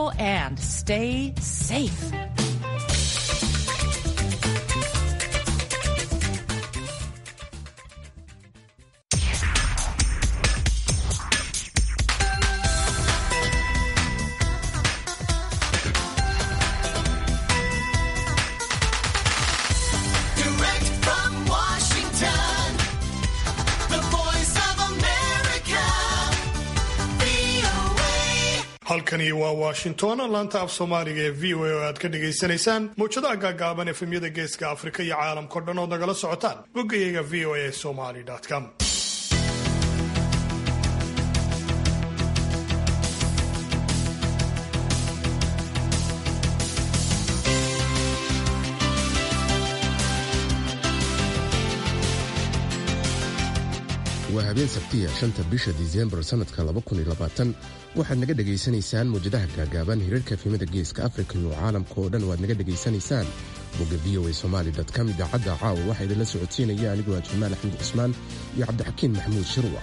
well and stay safe. Direct from Washington, the voice of America, VOA. halkani waa washington laanta af soomaaliga ee v o a oo aad ka dhagaysanaysaan mawjadaha gaagaaban efemyada geeska afrika iyo caalamkao dhan ood nagala socotaan boggayaga v o a somali com waa habeen sabtiya shanta bisha disembar sannadka waxaad naga dhegaysanaysaan mawjadaha gaagaaban hirarka efemada geeska afrika iyo caalamka oo dhan waad naga dhegaysanaysaan bogga v o a somali com idaacadda caawa waxaa idinla socodsiinaya anigoo ah jamaal axmed cusmaan iyo cabdixakiin maxamuud shirwa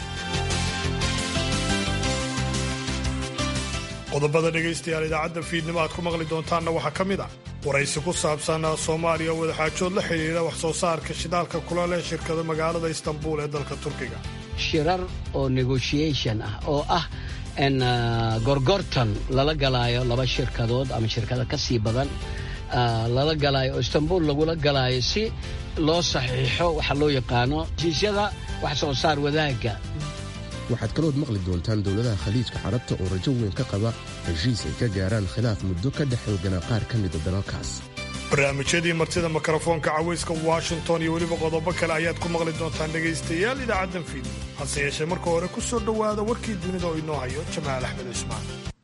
qodobada dhegaystayaal idaacadda fiidnimo aad ku maqli doontaanna waxaa ka mid ah waraysi ku saabsan soomaaliya oo wadaxaajood la xidhiidha wax soo saarka shidaalka kula leh shirkada magaalada istanbul ee dalka turkiga shirar oo negotiation ah oo ah in ah, gorgortan lala galaayo laba shirkadood ama shirkado ka sii badan ah, lala galaayo oo istanbul lagula galaayo si loo saxiixo waxa loo yaqaano heshiisyada wax soo saar wadaagga waxaad kalood maqli doontaan dowladaha khaliijka carabta oo rajo weyn ka qaba heshiis ay ka gaaraan khilaaf muddo ka dhex xooganaa qaar ka mida dalalkaas barnaamijyadii martida mikrofoonka cawayska washington iyo weliba qodobo kale ayaad ku maqli doontaan dhegaystayaal idaacaddan fiidnimo hase yeeshee marka hore ku soo dhowaada warkii dunida oo inoo hayo jamaal axmed cismaan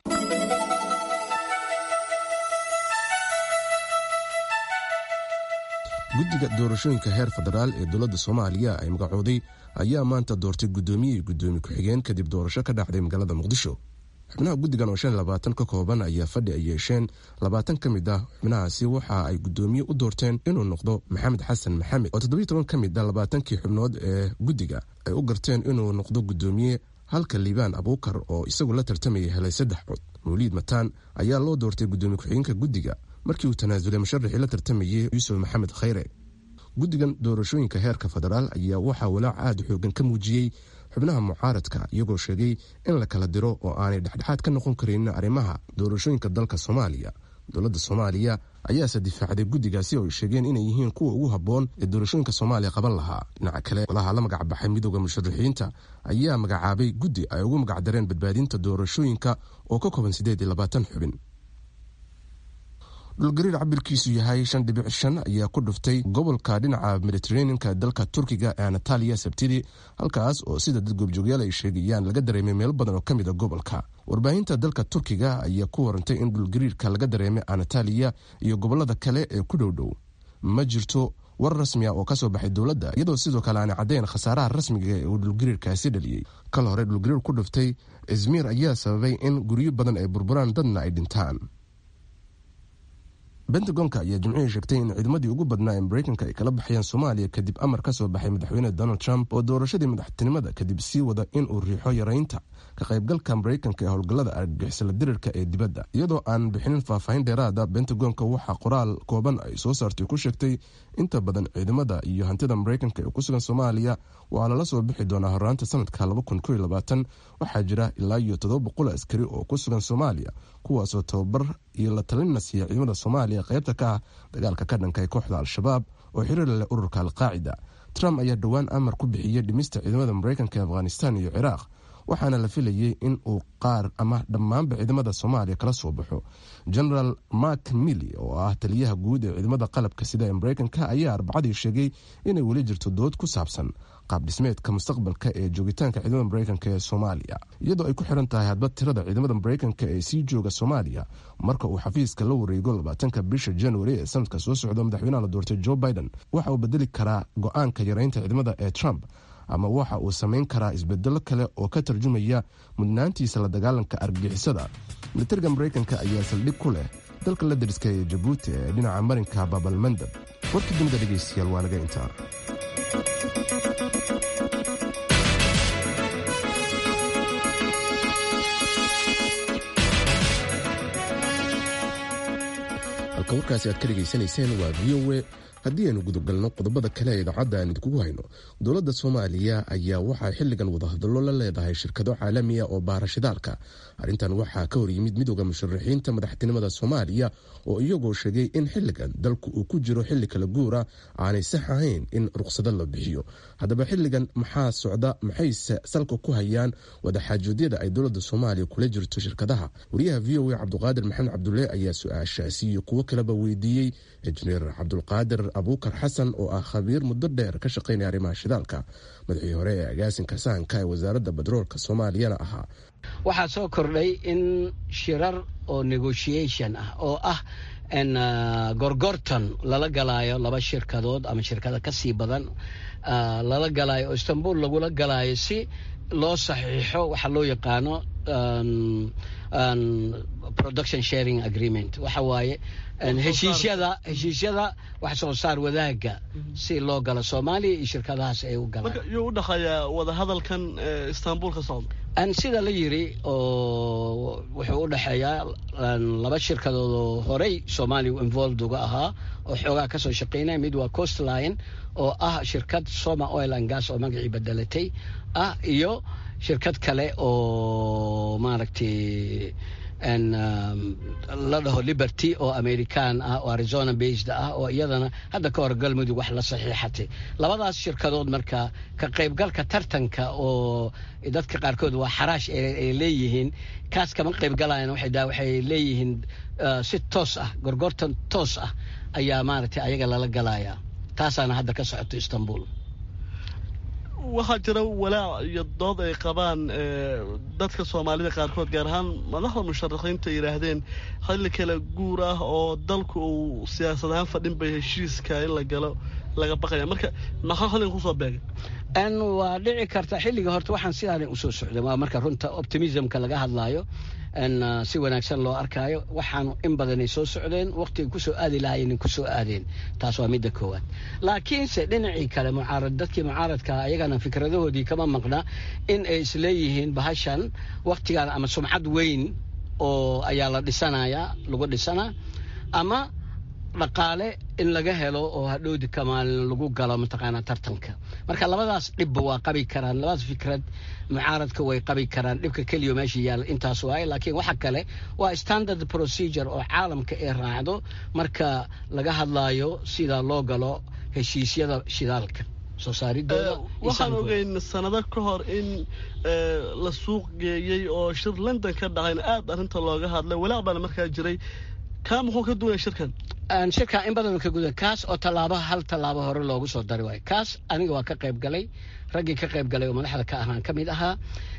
guddiga doorashooyinka heer federaal ee dowladda soomaaliya ay magacooday ayaa maanta doortay guddoomiye iyo guddoomiye ku-xigeen kadib doorasho ka dhacday magaalada muqdisho xubnaha guddigan oo shan labaatan ka kooban ayaa fadhi ay yeesheen labaatan ka mid ah xubnahaasi waxa ay guddoomiye u doorteen inuu noqdo maxamed xasan maxamed oo toddobiyo toban ka mid ah labaatankii xubnood ee guddiga ay u garteen inuu noqdo guddoomiye halka liibaan abuukar oo isagu la tartamayay helay saddex cod mawliid mataan ayaa loo doortay guddoomiye ku-xigeenka guddiga markii uu tanaasulay musharaxii la tartamayay yuusuf maxamed khayre guddigan doorashooyinka heerka federaal ayaa waxaa walaac aada xoogan ka muujiyey xubnaha mucaaradka iyagoo sheegay in la kala diro oo aanay dhexdhexaad ka noqon karin arrimaha doorashooyinka dalka soomaaliya dowladda soomaaliya ayaase difaacday guddigaasi oo ay sheegeen inay yihiin kuwa ugu habboon ee doorashooyinka soomaaliya qaban lahaa dhinaca kale golaha la magacbaxay midooda musharaxiinta ayaa magacaabay guddi ay ugu magacdareen badbaadinta doorashooyinka oo ka kooban siddeed iyo labaatan xubin dhulgariir cabirkiisu yahay shan dhibic shan ayaa ku dhuftay gobolka dhinaca mediteraneanka dalka turkiga ee anataliya sabtidii halkaas oo sida dad goobjoogyaal ay sheegayaan laga dareemay meelo badan oo ka mid a gobolka warbaahinta dalka turkiga ayaa ku warantay in dhulgariirka laga dareemay anataliya iyo gobolada kale ee ku dhowdhow ma jirto war rasmi ah oo kasoo baxay dowladda iyadoo sidoo kale aanay caddayn khasaaraha rasmiga ee uu dhulgariirkaasi dhaliyey kal hore dhulgariir ku dhuftay izmiir ayaa sababay in guryo badan ay burburaan dadna ay dhintaan bentagonka ayaa jimcihii sheegtay in ciidamadii ugu badnaa ee mareykanka ay kala baxayaan soomaaliya kadib amar ka soo baxay madaxweyne donald trump oo doorashadii madaxtinimada kadib sii wada in uu riixo yaraynta ka qaybgalka mareykanka ee howlgallada argagixisala dirirka ee dibadda iyadoo aan bixinin faahfaahin dheeraada bentagonka waxaa qoraal kooban ay soo saartay ku sheegtay inta badan ciidamada iyo hantida mareykanka ee ku sugan soomaaliya waa lala soo bixi doonaa horaanta sanadka waxaa jira ilaa iyo todoba boqol askari oo ku sugan soomaaliya kuwaasoo tababar iyo la talinna siiya ciidamada soomaaliya qaybta ka ah dagaalka ka dhanka ee kooxda al-shabaab oo xiriir leh ururka al-qaacida trump ayaa dhowaan amar ku bixiyey dhimista ciidamada mareykanka ee afghanistan iyo ciraaq waxaana la filayey in uu qaar ama dhammaanba ciidamada soomaaliya kala soo baxo generaal mark milly oo ah taliyaha guud ee ciidamada qalabka sida ee mareykanka ayaa arbacadii sheegay inay weli jirto dood ku saabsan qaab dhismeedka mustaqbalka ee joogitaanka ciidamada mareykanka ee soomaaliya iyadoo ay ku xiran tahay hadba tirada ciidamada mareykanka ee sii jooga soomaaliya marka uu xafiiska la wareego labaatanka bisha januari ee sanadka soo socda madaxweynaha la doortay joe biden waxa uu bedeli karaa go-aanka yareynta ciidamada ee trump ama waxa uu samayn karaa isbedelo kale oo ka tarjumaya mudnaantiisa la dagaalanka argagixisada militariga mareykanka ayaa saldhig ku leh dalka la dariska ee jabuuti ee dhinaca marinka baabalmandab warkii dunida dhegeystayaal waa naga intaa halka warkaasi aad ka dhegaysanayseen waa v o a haddii aynu gudagalno qodobada kale ee idaacadda aan idinkugu hayno dowladda soomaaliya ayaa waxaa xilligan wadahadallo la leedahay shirkado caalamiya oo baara shidaalka arrintan waxaa ka horyimid midooda musharaxiinta madaxtinimada soomaaliya oo iyagoo sheegay in xilligan dalku uu ku jiro xilli kala guura aanay sax ahayn in ruqsado la bixiyo haddaba xilligan maxaa socda maxayse salka ku hayaan wadaxaajoodyada ay dowladda soomaaliya kula jirto shirkadaha wariyaha v o a cabduqaadir maxamed cabdulle ayaa su-aashaasi iyo kuwo kaleba weydiiyey injineer cabdulqaadir abuukar xasan oo ah khabiir muddo dheer ka shaqaynaya arrimaha shidaalka madaxii hore ee agaasinka sahanka ee wasaaradda batroolka soomaaliyana ahaa waxaa soo kordhay in shirar oo negotiation ah oo ah gorgorton lala galaayo laba shirkadood ama shirkada ka sii badan lala galaayo oo istanbul lagula galaayo si loo saxiixo waxa loo yaqaano production sharing agreement waxa waaye heshiisyada heshiisyada wax soo saar wadaaga si loo galo soomaaliya iyo shirkadahaas ay u galaan marka yuu u dhexeeyaa wadahadalkan istanbul ka socda sida la yiri oo wuxuu u dhexeeyaa laba shirkadood oo horey soomaaliya involved uga ahaa oo xoogaa kasoo shaqeynaya mid waa coastline oo ah shirkad soma oil and gas oo magacii bedelatay ah iyo shirkad kale oo maaragtay la dhaho liberty oo american ah oo arizona based ah oo iyadana hadda ka hor galmudug wax la saxiixatay labadaas shirkadood marka ka qaybgalka tartanka oo dadka qaarkood waa xaraash ay leeyihiin kaas kama qaybgalayan waxay leeyihiin si toos ah gorgortan toos ah ayaa maaragtay ayaga lala galaya taasaana hadda ka socoto istanbul waxaa jira walaac iyo dood ay qabaan dadka soomaalida qaarkood gaar ahaan madaxda musharaxiinta yidhaahdeen xilli kale guur ah oo dalku uu siyaasad ahaan fadhin bay heshiiska in la galo laga baqaya marka maxaa xilligan kusoo beegay waa dhici karta xilliga horta waxaan sidaana usoo socday waa marka runta optimismka laga hadlaayo si wanaagsan loo arkaayo waxaanu in badanay soo socdeen waqtiga kusoo aadi lahaayeen kusoo aadeen taas waa midda koowaad laakiinse dhinacii kale mucaarad dadkii mucaaradka ayagana fikradahoodii kama maqna in ay isleeyihiin bahashan waqtigan ama sumcad weyn oo ayaa la dhisanayaa lagu dhisanaa ama dhaqaale in laga helo oo hadhowdi kamaalin lagu galo mataqaanaa tartanka marka labadaas dhibba waa qabi karaan labadaas fikrad mucaaradka way qabi karaan dhibka keliya meesha yaalla intaas waaye laakiin waxa kale waa standard procedure oo caalamka ay raacdo marka laga hadlaayo sida loo galo heshiisyada shidaalka soo saaridooda waxaan ogeyn sanado ka hor in la suuq geeyey oo shir london ka dhacayna aad arrinta looga hadlay walaaq baana markaa jiray kaa muxuu ka duwanaya shirkan shirka in badan ka guda kaas oo tallaabo hal tallaabo hore loogu soo dari waayo kaas aniga waa ka qayb galay raggii ka qayb galay oo madaxda ka ahaan ka mid ahaa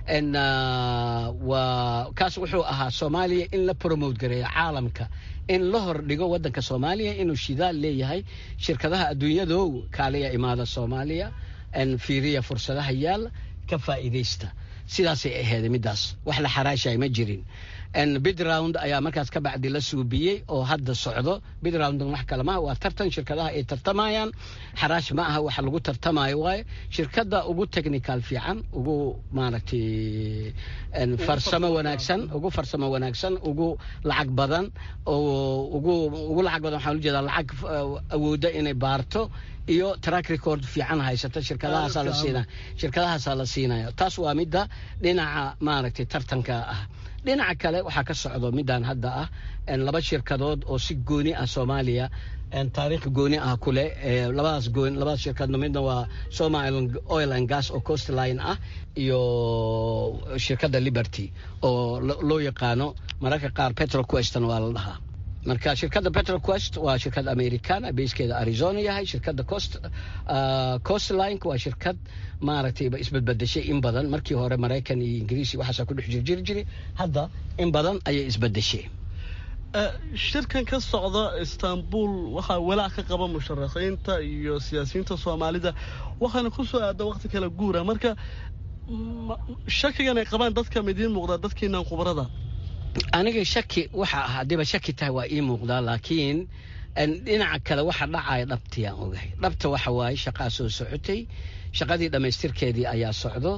waa kaas wuxuu ahaa soomaaliya in la promote gareeyo caalamka in la hordhigo waddanka soomaaliya inuu shidaal leeyahay shirkadaha adduunyadow kaaliya imaada soomaaliya fiiriya fursadaha yaal ka faa'iidaysta sidaasay aheeday middaas wax la xaraashay ma jirin bidround ayaa markaas ka bacdi la suubiyey oo hadda socdo bidround wax kale maha waa tartan shirkadaha ay tartamayaan xaraash ma aha waxa lagu tartamayo waaye shirkadda ugu technical fiican ugu maaragtay farsamo wanaagsan ugu farsamo wanaagsan ugu lacag badan ugu ugu lacag badan waxaan ujeedaa lacag awoodda inay baarto iyo track record fiican haysata shirkadahaasaa la siinaya shirkadahaasaa la siinaya taas waa midda dhinaca maaragtay tartanka ah dhinaca kale waxaa ka socdo midaan hadda ah laba shirkadood oo si gooni ah soomaaliya taariikh gooni ah kuleh labadaas goon labadaas shirkadno midna waa soma oil and gas oo coastline ah iyo shirkadda liberty oo loo yaqaano mararka qaar petroqueston waa la dhahaa marka shirkadda petroquest waa shirkad americana beyskeeda arizona yahay shirkadda coast coastline waa shirkad maaragtay isbedbedeshay in badan markii hore maraykan iyo ingiriisi waxaasaa ku dhex jirjiri jiray hadda in badan ayay isbedeshay shirkan ka socda istanbul waxaa walaac ka qaba musharaxiinta iyo siyaasiyiinta soomaalida waxaana ku soo aada waqti kala guura marka shakigan ay qabaan dadka midiin muuqdaa dadkiinan khubarada aniga shaki waxa ah haddiiba shaki tahay waa ii muuqdaa laakiin dhinaca kale waxa dhacaya dhabtiyaan ogahay dhabta waxa waaye shaqaa soo socotay shaqadii dhammaystirkeedii ayaa socdo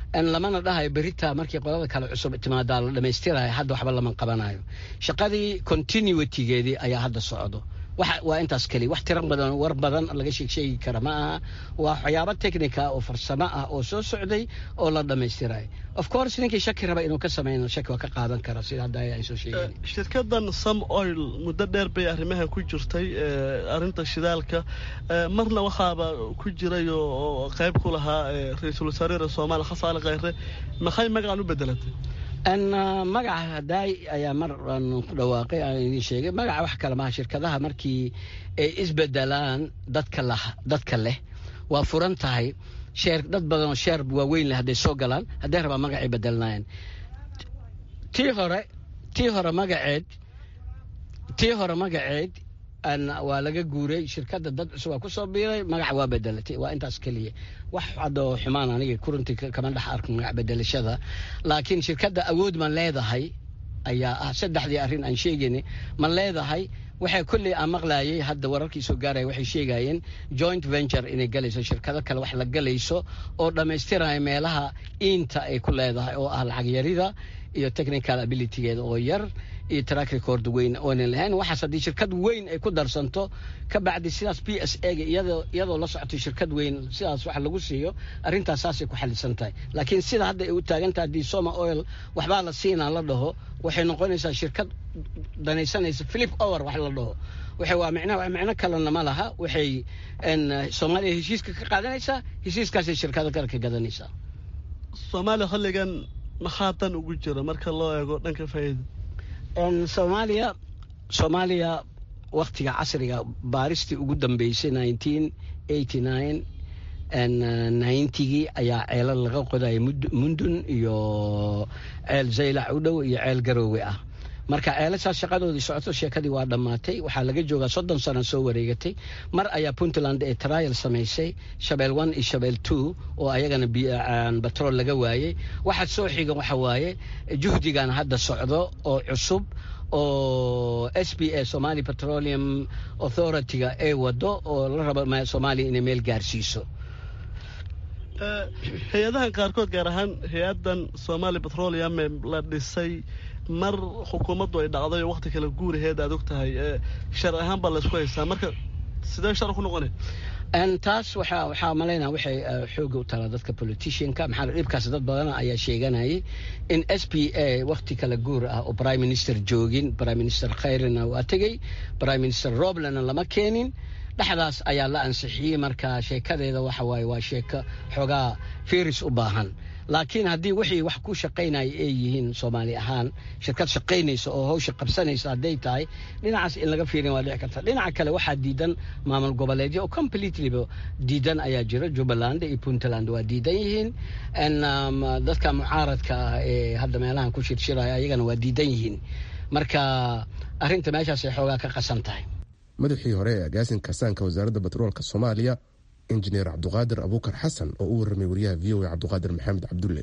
lamana dhahayo berita markii qolada kale cusub timaadaa la dhamaystirayo hadda waxba lama qabanayo shaqadii continuitygeedii ayaa hadda socdo waa intaas keliya wax tiro badan war badan laga sheegsheegi kara ma aha waa waxyaabo technica oo farsamo ah oo soo socday oo la dhammaystirayo of course ninkii shaki raba inuu ka sameyno shaki waa ka qaadan kara sida hadda ay soo sheegeen shirkadan some oil muddo dheer bay arrimaha ku jirtay arrinta shidaalka marna waxaaba ku jiray oo qayb ku lahaa ra-iisul wasaarera soomaaliya xasan ali khayre maxay magacan u bedelatay magaca hadaay ayaa mar ku dhawaaqay aan idin sheegay magaca wax kale maha shirkadaha markii ay isbedelaan dadka lah dadka leh waa furan tahay sheer dad badan oo sheer waaweyn leh hadday soo galaan hadday rabaa magacay bedelnaayeen tii hore tii hore magaceed tii hore magaceed waa laga guuray shirkadda dad cusub waa kusoo biiray magaca waa bedelatay waa intaas keliya wax hadoo xumaan aniga kuruntii kama dhex arko magac bedelashada laakiin shirkadda awood ma leedahay ayaa ah saddexdii arrin aan sheegayna ma leedahay waxay kolley aan maqlaayay hadda wararkii soo gaaraya waxay sheegayeen joint venture inay galayso shirkado kale wax la galayso oo dhammaystiraya meelaha iinta ay ku leedahay oo ah lacag yarida iyo technical abilitygeeda oo yar iyo track record weyn oonan lahayn waxaas haddii shirkad weyn ay ku darsanto ka bacdi sidaas p s a ga iyadoo iyadoo la socotay shirkad weyn sidaas wax lagu siiyo arrintaas saasay ku xalisan tahay laakiin sida hadda ay u taagan tahay haddii soma oil waxbaa la siinaa la dhaho waxay noqonaysaa shirkad danaysanaysa philip over wax la dhaho waxay waa micnaha micno kalena ma laha waxay soomaaliya heshiiska ka qaadanaysaa heshiiskaasay shirkado kale ka gadanaysaa soomaaliya xilligan maxaa dan ugu jira marka loo eego dhanka faa'iida soomaaliya soomaaliya waktiga casriga baaristii ugu dambeysay nineteen eighty nine ninetygii ayaa ceelal laga qodaya mundun iyo ceel zaylac u dhow iyo ceel garoowe ah marka ceelasaas shaqadoodii socoto sheekadii waa dhammaatay waxaa laga joogaa soddon sano soo wareegatay mar ayaa puntland ee trial samaysay shabeel one iyo shabeel two oo ayagana batrool laga waayey waxa soo xiga waxa waaye juhdigan hadda socdo oo cusub oo s b a somali petroleum authority-ga ee wado oo la rabo soomaaliya inay meel gaarsiiso hay-adahan qaarkood gaar ahaan hay-adan somali petroleum la dhisay mar xukuumaddu ay dhacday oo wakti kale guuraheed aad og tahay shar ahaan baa laysku haystaa marka sidee shar ku noqonay taas waxaa waxaa malaynaa waxay xooga u talaa dadka politicianka maxaa dhibkaas dad badana ayaa sheeganayay in s p a wakti kala guur ah oo prime minister joogin prime minister khayrina waa tegey prime minister roblena lama keenin dhexdaas ayaa la ansixiyey marka sheekadeeda waxa waaye waa sheeko xoogaa firis u baahan laakiin haddii wixii wax ku shaqaynaya ay yihiin soomaali ahaan shirkad shaqaynaysa oo hawsha qabsanaysa hadday tahay dhinacaas in laga fiirin waa dhici karta dhinaca kale waxaa diidan maamul goboleedyo oo completelyba diidan ayaa jira jubbaland iyo puntland waa diidan yihiin dadka mucaaradka ah ee hadda meelahan ku shirshiraya ayagana waa diidan yihiin marka arrinta meeshaasay xoogaa ka qasan tahay madaxii hore ee agaasinka saanka wasaaradda batroolka soomaaliya injineer cabduqaadir abuukar xasan oo u warramay wariyaha v o a cabduqaadir maxamed cabdulle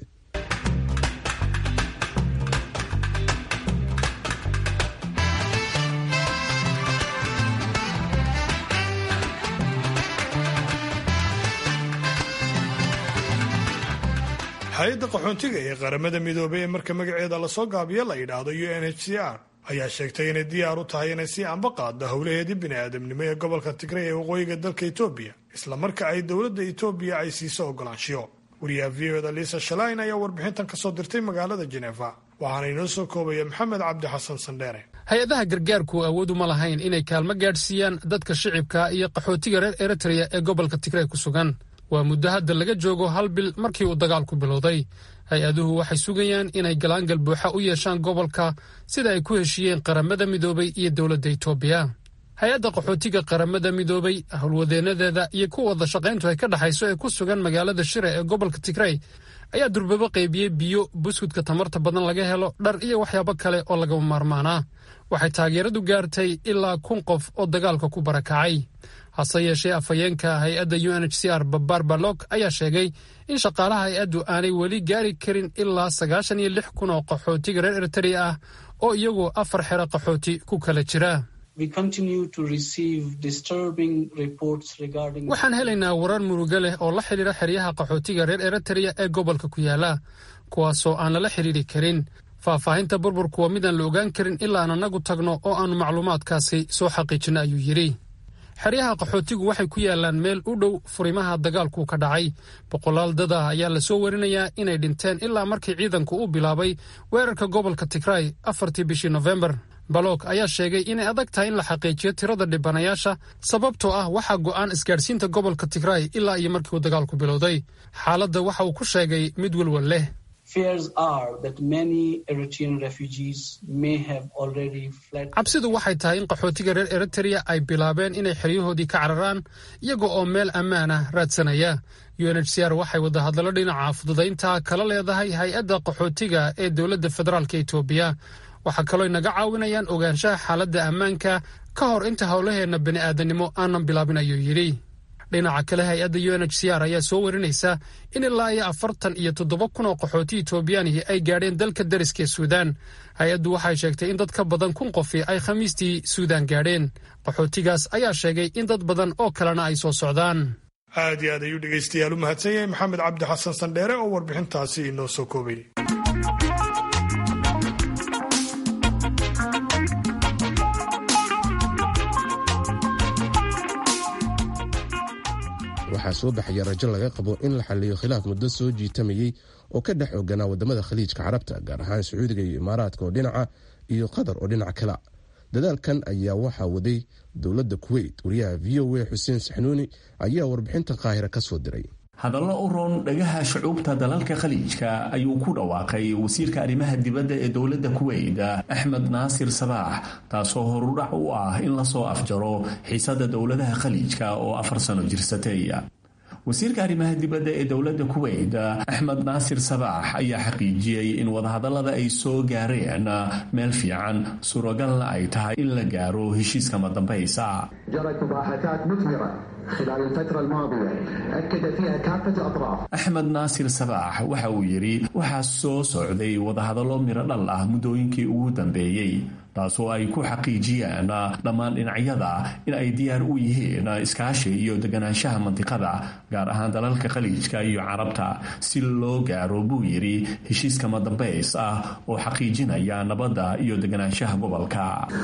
hay-adda qaxoontiga ee qaramada midoobay ee marka magaceeda lasoo gaabiyo la yidhaahdo u n h c r ayaa sheegtay inay diyaar u tahay inay sii anba qaaddo howlaheedii bini'aadamnimo ee gobolka tigray ee waqooyiga dalka etoobiya islamarka ay dowladda etoobiya ay siiso ogolaanshiyo wariyaha v o da liisa shalain ayaa warbixintan kasoo dirtay magaalada jeneefa waxaana inoo soo koobaya maxamed cabdi xasan sandheere hay-adaha gargaarku awood uma lahayn inay kaalmo gaadhsiiyaan dadka shicibka iyo qaxootiga reer eritreya ee gobolka tigray ku sugan waa muddo hadda laga joogo hal bil markii uu dagaalku bilowday hay-aduhu waxay sugayaan inay galaangal buuxa u yeeshaan gobolka sida ay ku heshiiyeen qaramada midoobay iyo dowladda itoobiya hay-adda qaxootiga qaramada midoobay howlwadeennadeeda iyo kuwa wada shaqayntu ay ka dhexayso ee ku sugan magaalada shire ee gobolka tigrey ayaa durbabo qaybiyey biyo buskudka tamarta badan laga helo dhar iyo waxyaabo kale oo lagama maarmaanaa waxay taageeradu gaartay ilaa kun qof oo dagaalka ku barakacay hase yeeshee afhayeenka hay-adda u n h c r babar balog ayaa sheegay in shaqaalaha hay-addu aanay weli gaari karin ilaa sagaashan iyo lix kun oo qaxootiga reer eritrea ah oo iyagu afar xero qaxooti ku kala jira waxaan helaynaa warar murugo leh oo la xidhiira xeryaha qaxootiga reer eritrea ee gobolka ku yaala kuwaasoo aan lala xidhiiri karin faahfaahinta burburku waa midaan la ogaan karin ilaa aan annagu tagno oo aannu macluumaadkaasi soo xaqiijinno ayuu yidhi xeryaha qaxootigu waxay ku yaalaan meel u dhow furimaha dagaalku ka dhacay boqolaal dad ah ayaa lasoo warinayaa inay dhinteen ilaa markii ciidanku u bilaabay weerarka gobolka tigray afartii bishii nofembar balog ayaa sheegay inay adag tahay in la xaqiijiyo tirada dhibanayaasha sababtoo ah waxaa go'aan isgaadhsiinta gobolka tigray ilaa iyo markii uu dagaalku bilowday xaaladda waxa uu ku sheegay mid welwel leh cabsidu waxay tahay in qaxootiga reer eritrea ay bilaabeen inay xeryahoodii ka cararaan iyaga oo meel ammaan ah raadsanaya u n h c r waxay wadahadallo dhinaca fududaynta kala leedahay hay-adda qaxootiga ee dowladda federaalka etoobiya waxaa kaloo inaga caawinayaan ogaanshaha xaaladda ammaanka ka hor inta howlaheenna bini'aadanimo aanan bilaabin ayuu yidhi dhinaca kale hay-adda u n h c r ayaa soo warinaysa in ilaa iyo afartan iyo toddoba kun oo qaxooti etoobiyaanihi ay gaadheen dalka dariska ee suudaan hay-addu waxay sheegtay in dad ka badan kun qofi ay khamiistii suudaan gaadheen qaxootigaas ayaa sheegay in dad badan oo kalena ay soo socdaan aad iyo aad ayuu dhegaystayaal u mahadsan yahay maxamed cabdi xasan sandheere oo warbixintaasi inoo soo koobay waxaa soo baxaya rajo laga qabo in la xaliyo khilaaf muddo soo jiitamayey oo ka dhex oganaa wadamada khaliijka carabta gaar ahaan sacuudiga iyo imaaraadka oo dhinaca iyo qatar oo dhinac kala dadaalkan ayaa waxaa waday dowladda kuweyt wariyaha v o a xuseen saxnuuni ayaa warbixinta qaahira ka soo diray hadallo u roon dhagaha shucuubta dalalka khaliijka ayuu ku dhawaaqay wasiirka arrimaha dibadda ee dowladda kuweyt axmed naasir sabaax taasoo horudhac u ah in lasoo afjaro xiisada dowladaha khaliijka oo afar sano jirsatay wasiirka arrimaha dibadda ee dowladda kuweyt axmed naasir sabaax ayaa xaqiijiyey in wadahadallada ay soo gaareen meel fiican suuragalna ay tahay in la gaaro heshiiska madambaysa axmed naasir sabaax waxa uu yidhi waxaa soo socday wadahadallo miro dhal ah muddooyinkii ugu dambeeyey taasoo ay ku xaqiijiyeen dhammaan dhinacyada in ay diyaar u yihiin iskaashi iyo deganaanshaha mandiqada gaar ahaan dalalka khaliijka iyo carabta si loo gaaro buu yidhi heshiiska madambays ah oo xaqiijinaya nabadda iyo deganaanshaha gobolka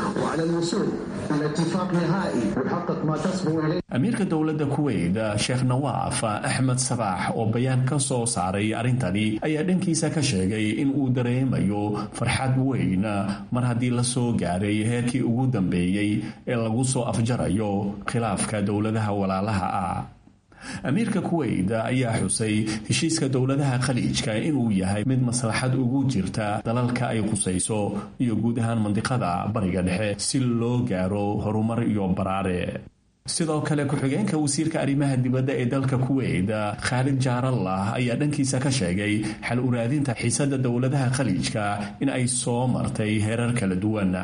amiirka dowladda kuweyt sheekh nawaaf axmed sabaax oo bayaan ka soo saaray arrintani ayaa dhankiisa ka sheegay in uu dareemayo farxad weyn mar haddii lasoo gaaray heerkii ugu dambeeyey ee lagu soo afjarayo khilaafka dowladaha walaalaha ah amiirka kuweyt ayaa xusay heshiiska dowladaha khaliijka inuu yahay mid maslaxad ugu jirta dalalka ay khusayso iyo guud ahaan mandiqada bariga dhexe si loo gaaro horumar iyo baraare sidoo kale ku-xigeenka wasiirka arrimaha dibadda ee dalka kuweyt khaalid jaarallah ayaa dhankiisa ka sheegay xal uraadinta xiisada dowladaha khaliijka in ay soo martay heerar kala duwan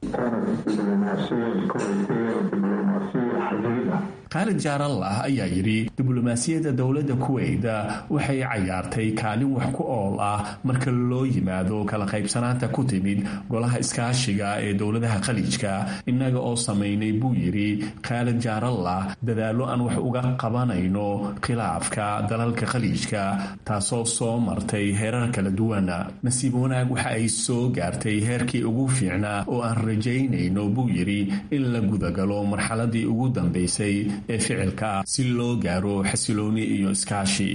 khaalid jaarallah ayaa yidhi diblomaasiyadda dowladda kuweyt waxay cayaartay kaalin wax ku ool ah marka loo yimaado kala qaybsanaanta ku timid golaha iskaashiga ee dowladaha khaliijka innaga oo samaynay buu yidhi khaalid jaarallah dadaallo aan wax uga qabanayno khilaafka dalalka khaliijka taasoo soo martay heerar kala duwan nasiib wanaag waxa ay soo gaartay heerkii ugu fiicnaa oo aan rajaynayno buu yidhi in la gudagalo marxaladii ugu dambaysay ee ficilka si loo gaaro xasilooni iyo iskaashi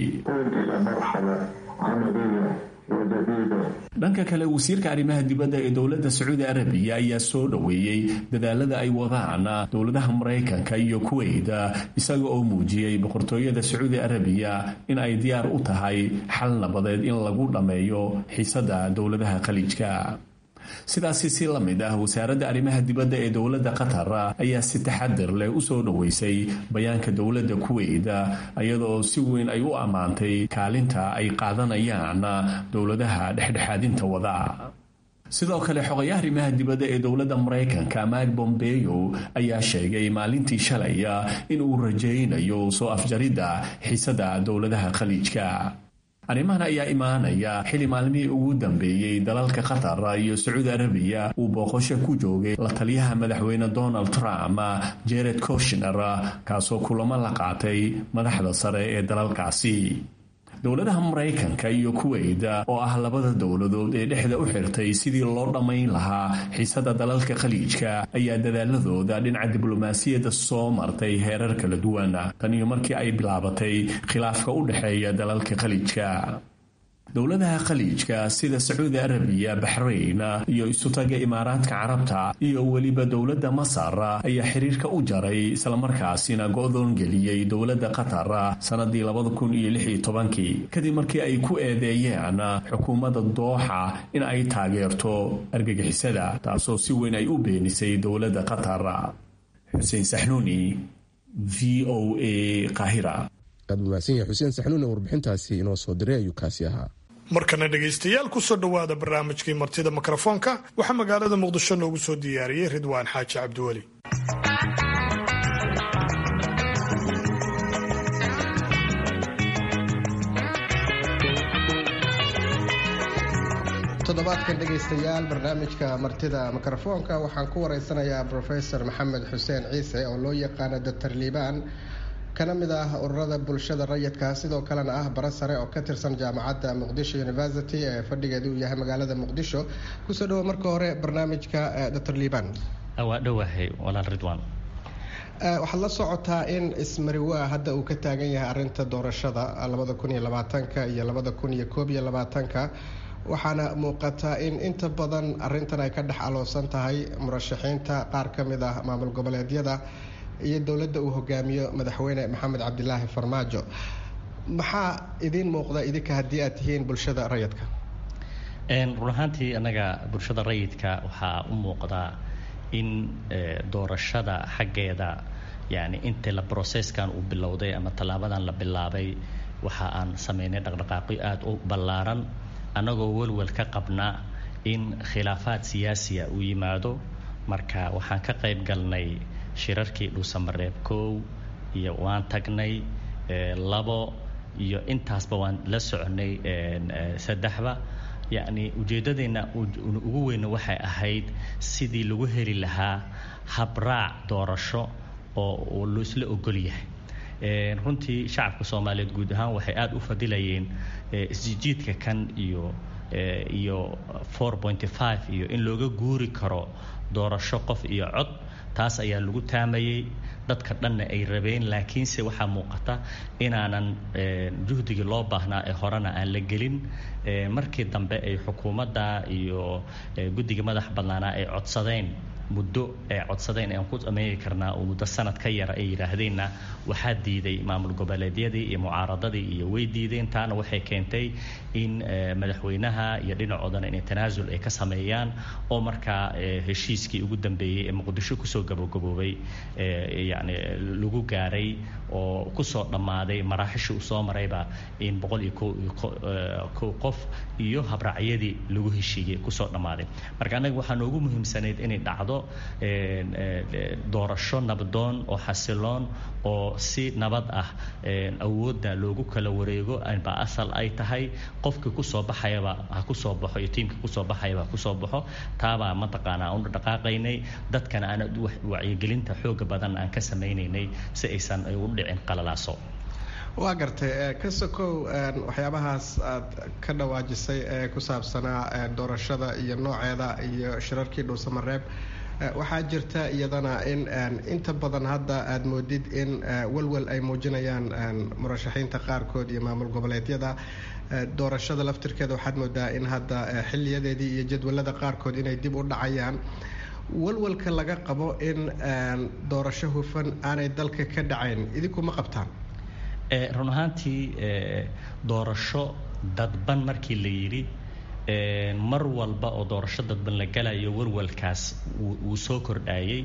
dhanka kale wasiirka arrimaha dibadda ee dowladda sacuudi arabiya ayaa soo dhoweeyey dadaalada ay wadaan dowladaha maraykanka iyo kuweyt isaga oo muujiyey boqortooyada sacuudi arabiya in ay diyaar u tahay xal nabadeed in lagu dhammeeyo xiisada dowladaha khaliijka sidaasi si la mid ah wasaaradda arrimaha dibadda ee dowladda qatar ayaa si taxadir leh u soo dhoweysay bayaanka dowladda kuweyt iyadaoo si weyn ay u ammaantay kaalinta ay qaadanayaan dowladaha dhexdhexaadinta wada sidoo kale xogayaha arrimaha dibadda ee dowladda maraykanka mike bombeyo ayaa sheegay maalintii shalay in uu rajaynayo soo afjaridda xiisada dowladaha khaliijka arrimahan ayaa imaanaya xili maalmihii ugu dambeeyey dalalka qatar iyo sacuudi arabiya uu booqasho ku joogay la taliyaha madaxweyne donald trump jared koshner kaasoo kulamo la qaatay madaxda sare ee dalalkaasi dowladaha maraykanka iyo kuweyda oo ah labada dowladood ee dhexda u xirtay sidii loo dhammayn lahaa xiisada dalalka khaliijka ayaa dadaaladooda dhinaca diblomaasiyadda soo martay heerar kala duwan tan iyo markii ay bilaabatay khilaafka u dhexeeya dalalka khaliijka dowladaha khaliijka sida sacuudi arabiya baxrayn iyo isutaga imaaraadka carabta iyo weliba dowladda masar ayaa xiriirka u jaray islamarkaasina go-doon geliyey dowladda qatar sannadii kadib markii ay ku eedeeyeen xukuumadda dooxa in ay taageerto argagixisada taasoo si weyn ay u beenisay dowladda qatar xuseen saxnuuni v o a qahira aad mahadsan yahay xuseen saxnuun ee warbixintaasi inoo soo diray ayuu kaasi ahaa markana dhegaystayaal kusoo dhowaada barnaamijkii martida mikrofoonka waxaa magaalada muqdisho noogu soo diyaariyey ridwaan xaaji cabdiweli toddobaadkan dhegaystayaal barnaamijka martida mikrofoonka waxaan ku wareysanayaa brofesor maxamed xuseen ciise oo loo yaqaano doctor liibaan kana mid ah ururada bulshada rayidka sidoo kalena ah bara sare oo ka tirsan jaamacadda muqdisho university ee fadhigeedu uu yahay magaalada muqdisho kusoo dhawo marka hore barnaamijka doctor liibaan waa dhowahay walaal ridwan waxaad la socotaa in ismariwaa hadda uu ka taagan yahay arinta doorashada labada kun iyo labaatanka iyo labada kun iyo koob iyo labaatanka waxaana muuqataa in inta badan arintan ay ka dhex aloosan tahay murashaxiinta qaar ka mid ah maamul goboleedyada iyo dowladda uu hogaamiyo madaxweyne maxamed cabdilaahi farmaajo maxaa idiin muuqda idinka haddii aad tihiin bulshada rayidka run ahaantii annaga bulshada rayidka waxaa u muuqdaa in doorashada xaggeeda yani inta la brocesskan uu bilowday ama tallaabadan la bilaabay waxa aan sameynay dhaqdhaqaaqyo aada u ballaaran annagoo welwel ka qabna in khilaafaad siyaasiya uu yimaado marka waxaan ka qayb galnay shirarkii dhuusamareeb kow iyo waan tagnay labo iyo intaasba waan la soconay saddexba yacni ujeeddadeenna ugu weyna waxay ahayd sidii lagu heli lahaa habraac doorasho oo laisla ogol yahay runtii shacabka soomaaliyeed guud ahaan waxay aada u fadilayeen isjijiidka kan iyo iyo four pointy five iyo in looga guuri karo doorasho qof iyo cod taas ayaa lagu taamayey dadka dhanna ay rabeen laakiinse waxaa muuqata inaanan juhdigii loo baahnaa ee horena aan la gelin markii dambe ay xukuumadda iyo guddiga madax badnaanaa ay codsadeen muddo ay codsadeen aan ku sameeyi karnaa oo muddo sanad ka yara ay yidhaahdeenna waxaa diiday maamul goboleedyadii iyo mucaaradadii iyo way diideen taana waxay keentay in madaxweynaha iyo dhinacoodana inay tanaasul ay ka sameeyaan oo markaa heshiiskii ugu dambeeyey ee muqdisho kusoo gabagaboobay yani lagu gaaray oo kusoo dhammaaday maraaxishii uu soo marayba in boqol iyo kow qof iyo habraacyadii lagu heshiiyey kusoo dhammaaday marka annaga waxaa noogu muhiimsanayd inay dhacdo doorasho nabdoon oo xasiloon oo si nabad ah awoodda loogu kala wareego ba asal ay tahay qofkii kusoo baxayaba ha kusoo baxo iyo tiimkii kusoo baxayaba ha kusoo baxo taabaa mataqaanaa u dhaqaaqaynay dadkana aan wacyigelinta xooga badan aan ka samaynaynay si aysan u dhicin qalalaaso waa gartay ka sokow waxyaabahaas aad ka dhawaajisay ee ku saabsanaa doorashada iyo nooceeda iyo shirarkii dhuusamareeb waxaa jirta iyadana in inta badan hadda aad moodid in walwal ay muujinayaan murashaxiinta qaarkood iyo maamul goboleedyada doorashada laftirkeeda waxaad moodaa in hadda xiliyadeedii iyo jadwalada qaarkood inay dib u dhacayaan walwalka laga qabo in doorasho hufan aanay dalka ka dhacayn idinku ma qabtaan run ahaantii doorasho dadban markii la yidhi mar walba oo doorasho dadban la galayo warwalkaas wuu soo kordhayay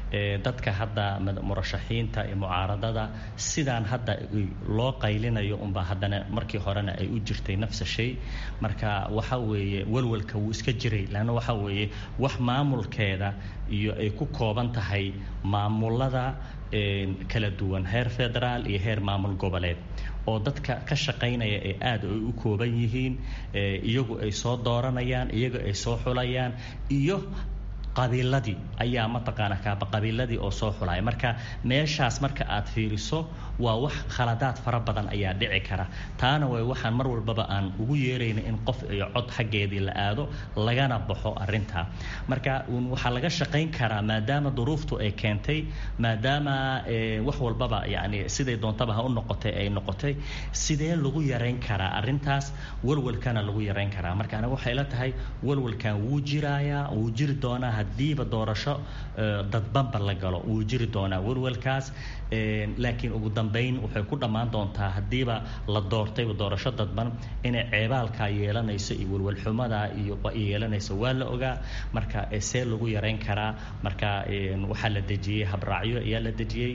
dadka hadda murashaxiinta iyo mucaaradada sidaan hadda loo qaylinayo unbaa haddana markii horena ay u jirtay nafsa shay marka waxa weeye walwalka wuu iska jiray leanna waxa weeye wax maamulkeeda iyo ay ku kooban tahay maamulada kala duwan heer federaal iyo heer maamul goboleed oo dadka ka shaqaynaya ee aada ay u kooban yihiin iyagu ay soo dooranayaan iyagu ay soo xulayaan iyo qabiiladii ayaa mataqaana kaaba qabiiladii oo soo xulaya marka meeshaas marka aad fiiriso waa wax khaladaad fara badan ayaa dhici kara taana way waxaan mar walbaba aan ugu yeerayna in qof iyo cod xaggeedii la aado lagana baxo arintaa marka waxaa laga shaqayn karaa maadaama duruuftu ay keentay maadaama wax walbaba yani siday doontaba ha u noqotay ay noqotay sidee lagu yarayn karaa arintaas walwalkana lagu yarayn karaa marka aniga waxay la tahay walwalkan wuu jirayaa wuu jiri doonaa hadiiba doorasho dadbanba la galo wuu jiri doonaa walwalkaas laakiin ugu dambeyn waxay ku dhammaan doontaa hadiiba la doortayba doorasho dadban inay ceebaalkaa yeelanayso iyo walwalxumada iyo yeelanayso waa la ogaa marka see lagu yarayn karaa marka waxaa la dejiyey habraacyo ayaa la dejiyey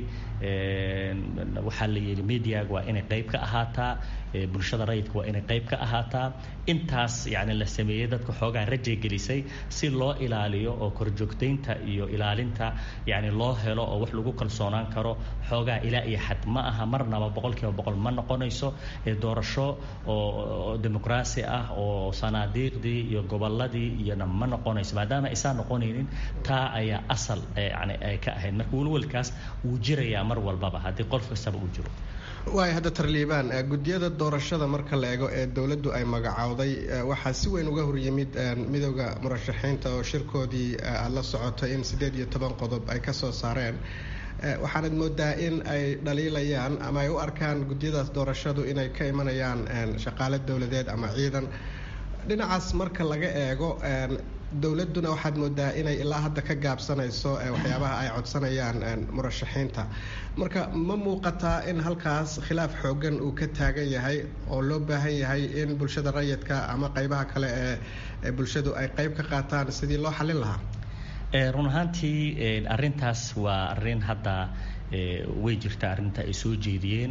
waxaa la yidhi mediaga waa inay qayb ka ahaataa bulshada rayidka waa inay qayb ka ahaataa intaas yani la sameeyey dadka xoogaa rajay gelisay si loo ilaaliyo oo korjoogtaynta iyo ilaalinta yani loo helo oo wax lagu kalsoonaan karo xoogaa ilaa iyo xad ma aha marnaba boqolkiiba boqol ma noqonayso doorasho oo dimuqraasi ah oo sanaadiiqdii iyo goboladii iyona ma noqonayso maadaama aysan noqonaynin taa ayaa asal yani ay ka ahayd marka walwalkaas wuu jirayaa mar walbaba haddii qof kastaba uu jiro waay hadda tarliibaan guddiyada doorashada marka la eego ee dowladdu ay magacowday waxaa si weyn uga horyimid midooda murashaxiinta oo shirkoodii aada la socotay in siddeed iyo toban qodob ay ka soo saareen waxaanad moodaa in ay dhaliilayaan ama ay u arkaan guddiyadaas doorashadu inay ka imanayaan shaqaale dowladeed ama ciidan dhinacaas marka laga eego dowladduna waxaad moodaa inay ilaa hadda ka gaabsanayso waxyaabaha ay codsanayaan murashaxiinta marka ma muuqataa in halkaas khilaaf xoogan uu ka taagan yahay oo loo baahan yahay in bulshada rayidka ama qeybaha kale ee bulshadu ay qeyb ka qaataan sidii loo xallin lahaa run ahaantii arintaas waa arin hadda way jirta arrinta ay soo jeediyeen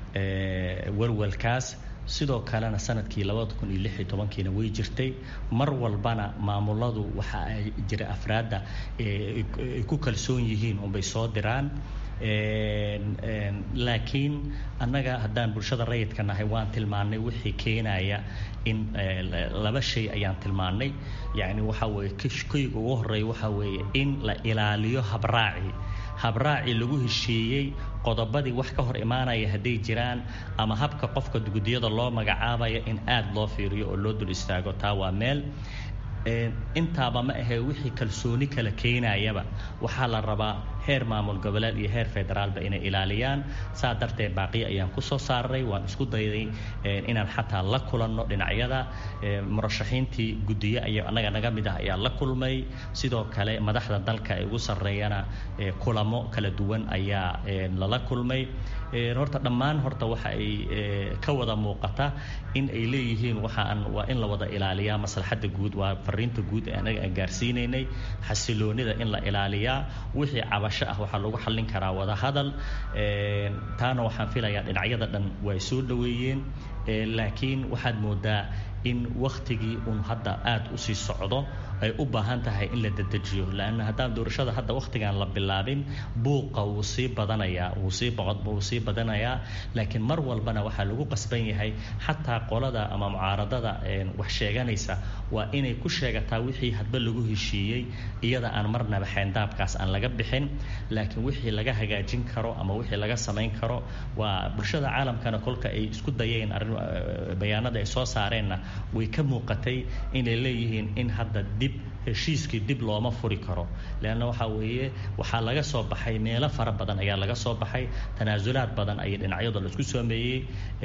walwalkaas sidoo kalena sanadkii labada kun iyo lix iyo tobankiina way jirtay mar walbana maamuladu waxa ay jira afraadda ay ku kalsoon yihiin unbay soo diraan laakiin annaga haddaan bulshada rayidka nahay waan tilmaannay wixii keenaya in laba shay ayaan tilmaannay yacni waxa weeye koyga ugu horreeya waxa weeye in la ilaaliyo habraaci habraaci lagu heshiiyey qodobadii wax ka hor imaanaya hadday jiraan ama habka qofka guddiyada loo magacaabaya in aada loo fiiriyo oo loo dul istaago taa waa meel intaaba ma ahee wixii kalsooni kala keenayaba waxaa la rabaa heer maamul goboleed iyo heer federaalba inay ilaaliyaan saa darteed baaqiyo ayaan kusoo saaray waan isku dayday inaan xataa la kulanno dhinacyada murashaxiintii guddiye aya annaga naga mid ah ayaa la kulmay sidoo kale madaxda dalka ee ugu sarreeyana kulamo kala duwan ayaa lala kulmay horta dhammaan horta waxa ay ka wada muuqata in ay leeyihiin waxaan waa in la wada ilaaliyaa maslaxadda guud waa fariinta guud ee anaga aan gaarsiinaynay xasiloonida in la ilaaliyaa wixii cabasho ah waxaa lagu xallin karaa wada hadal taana waxaan filayaa dhinacyada dhan way soo dhoweeyeen laakiin waxaad moodaa in waktigii uun hadda aada u sii socdo ay u baahan tahay in la dedejiyo lanna haddaan doorashada hadda wakhtigan la bilaabin buuqa wuu sii badanayaa wuu sii wuu sii badanayaa laakiin mar walbana waxaa lagu qasban yahay xataa qolada ama mucaaradada wax sheeganaysa waa inay ku sheegataa wixii hadba lagu heshiiyey iyada aan marnaba xeendaabkaas aan laga bixin laakiin wixii laga hagaajin karo ama wixii laga samayn karo waa bulshada caalamkana kolka ay isku dayeen bayaanada ay soo saareenna way ka muuqatay inay leeyihiin in hadda dib heshiiskii dib looma furi karo leanna waxaa weeye waxaa laga soo baxay meelo fara badan ayaa laga soo baxay tanaasulaad badan ayay dhinacyadu la isku sameeyey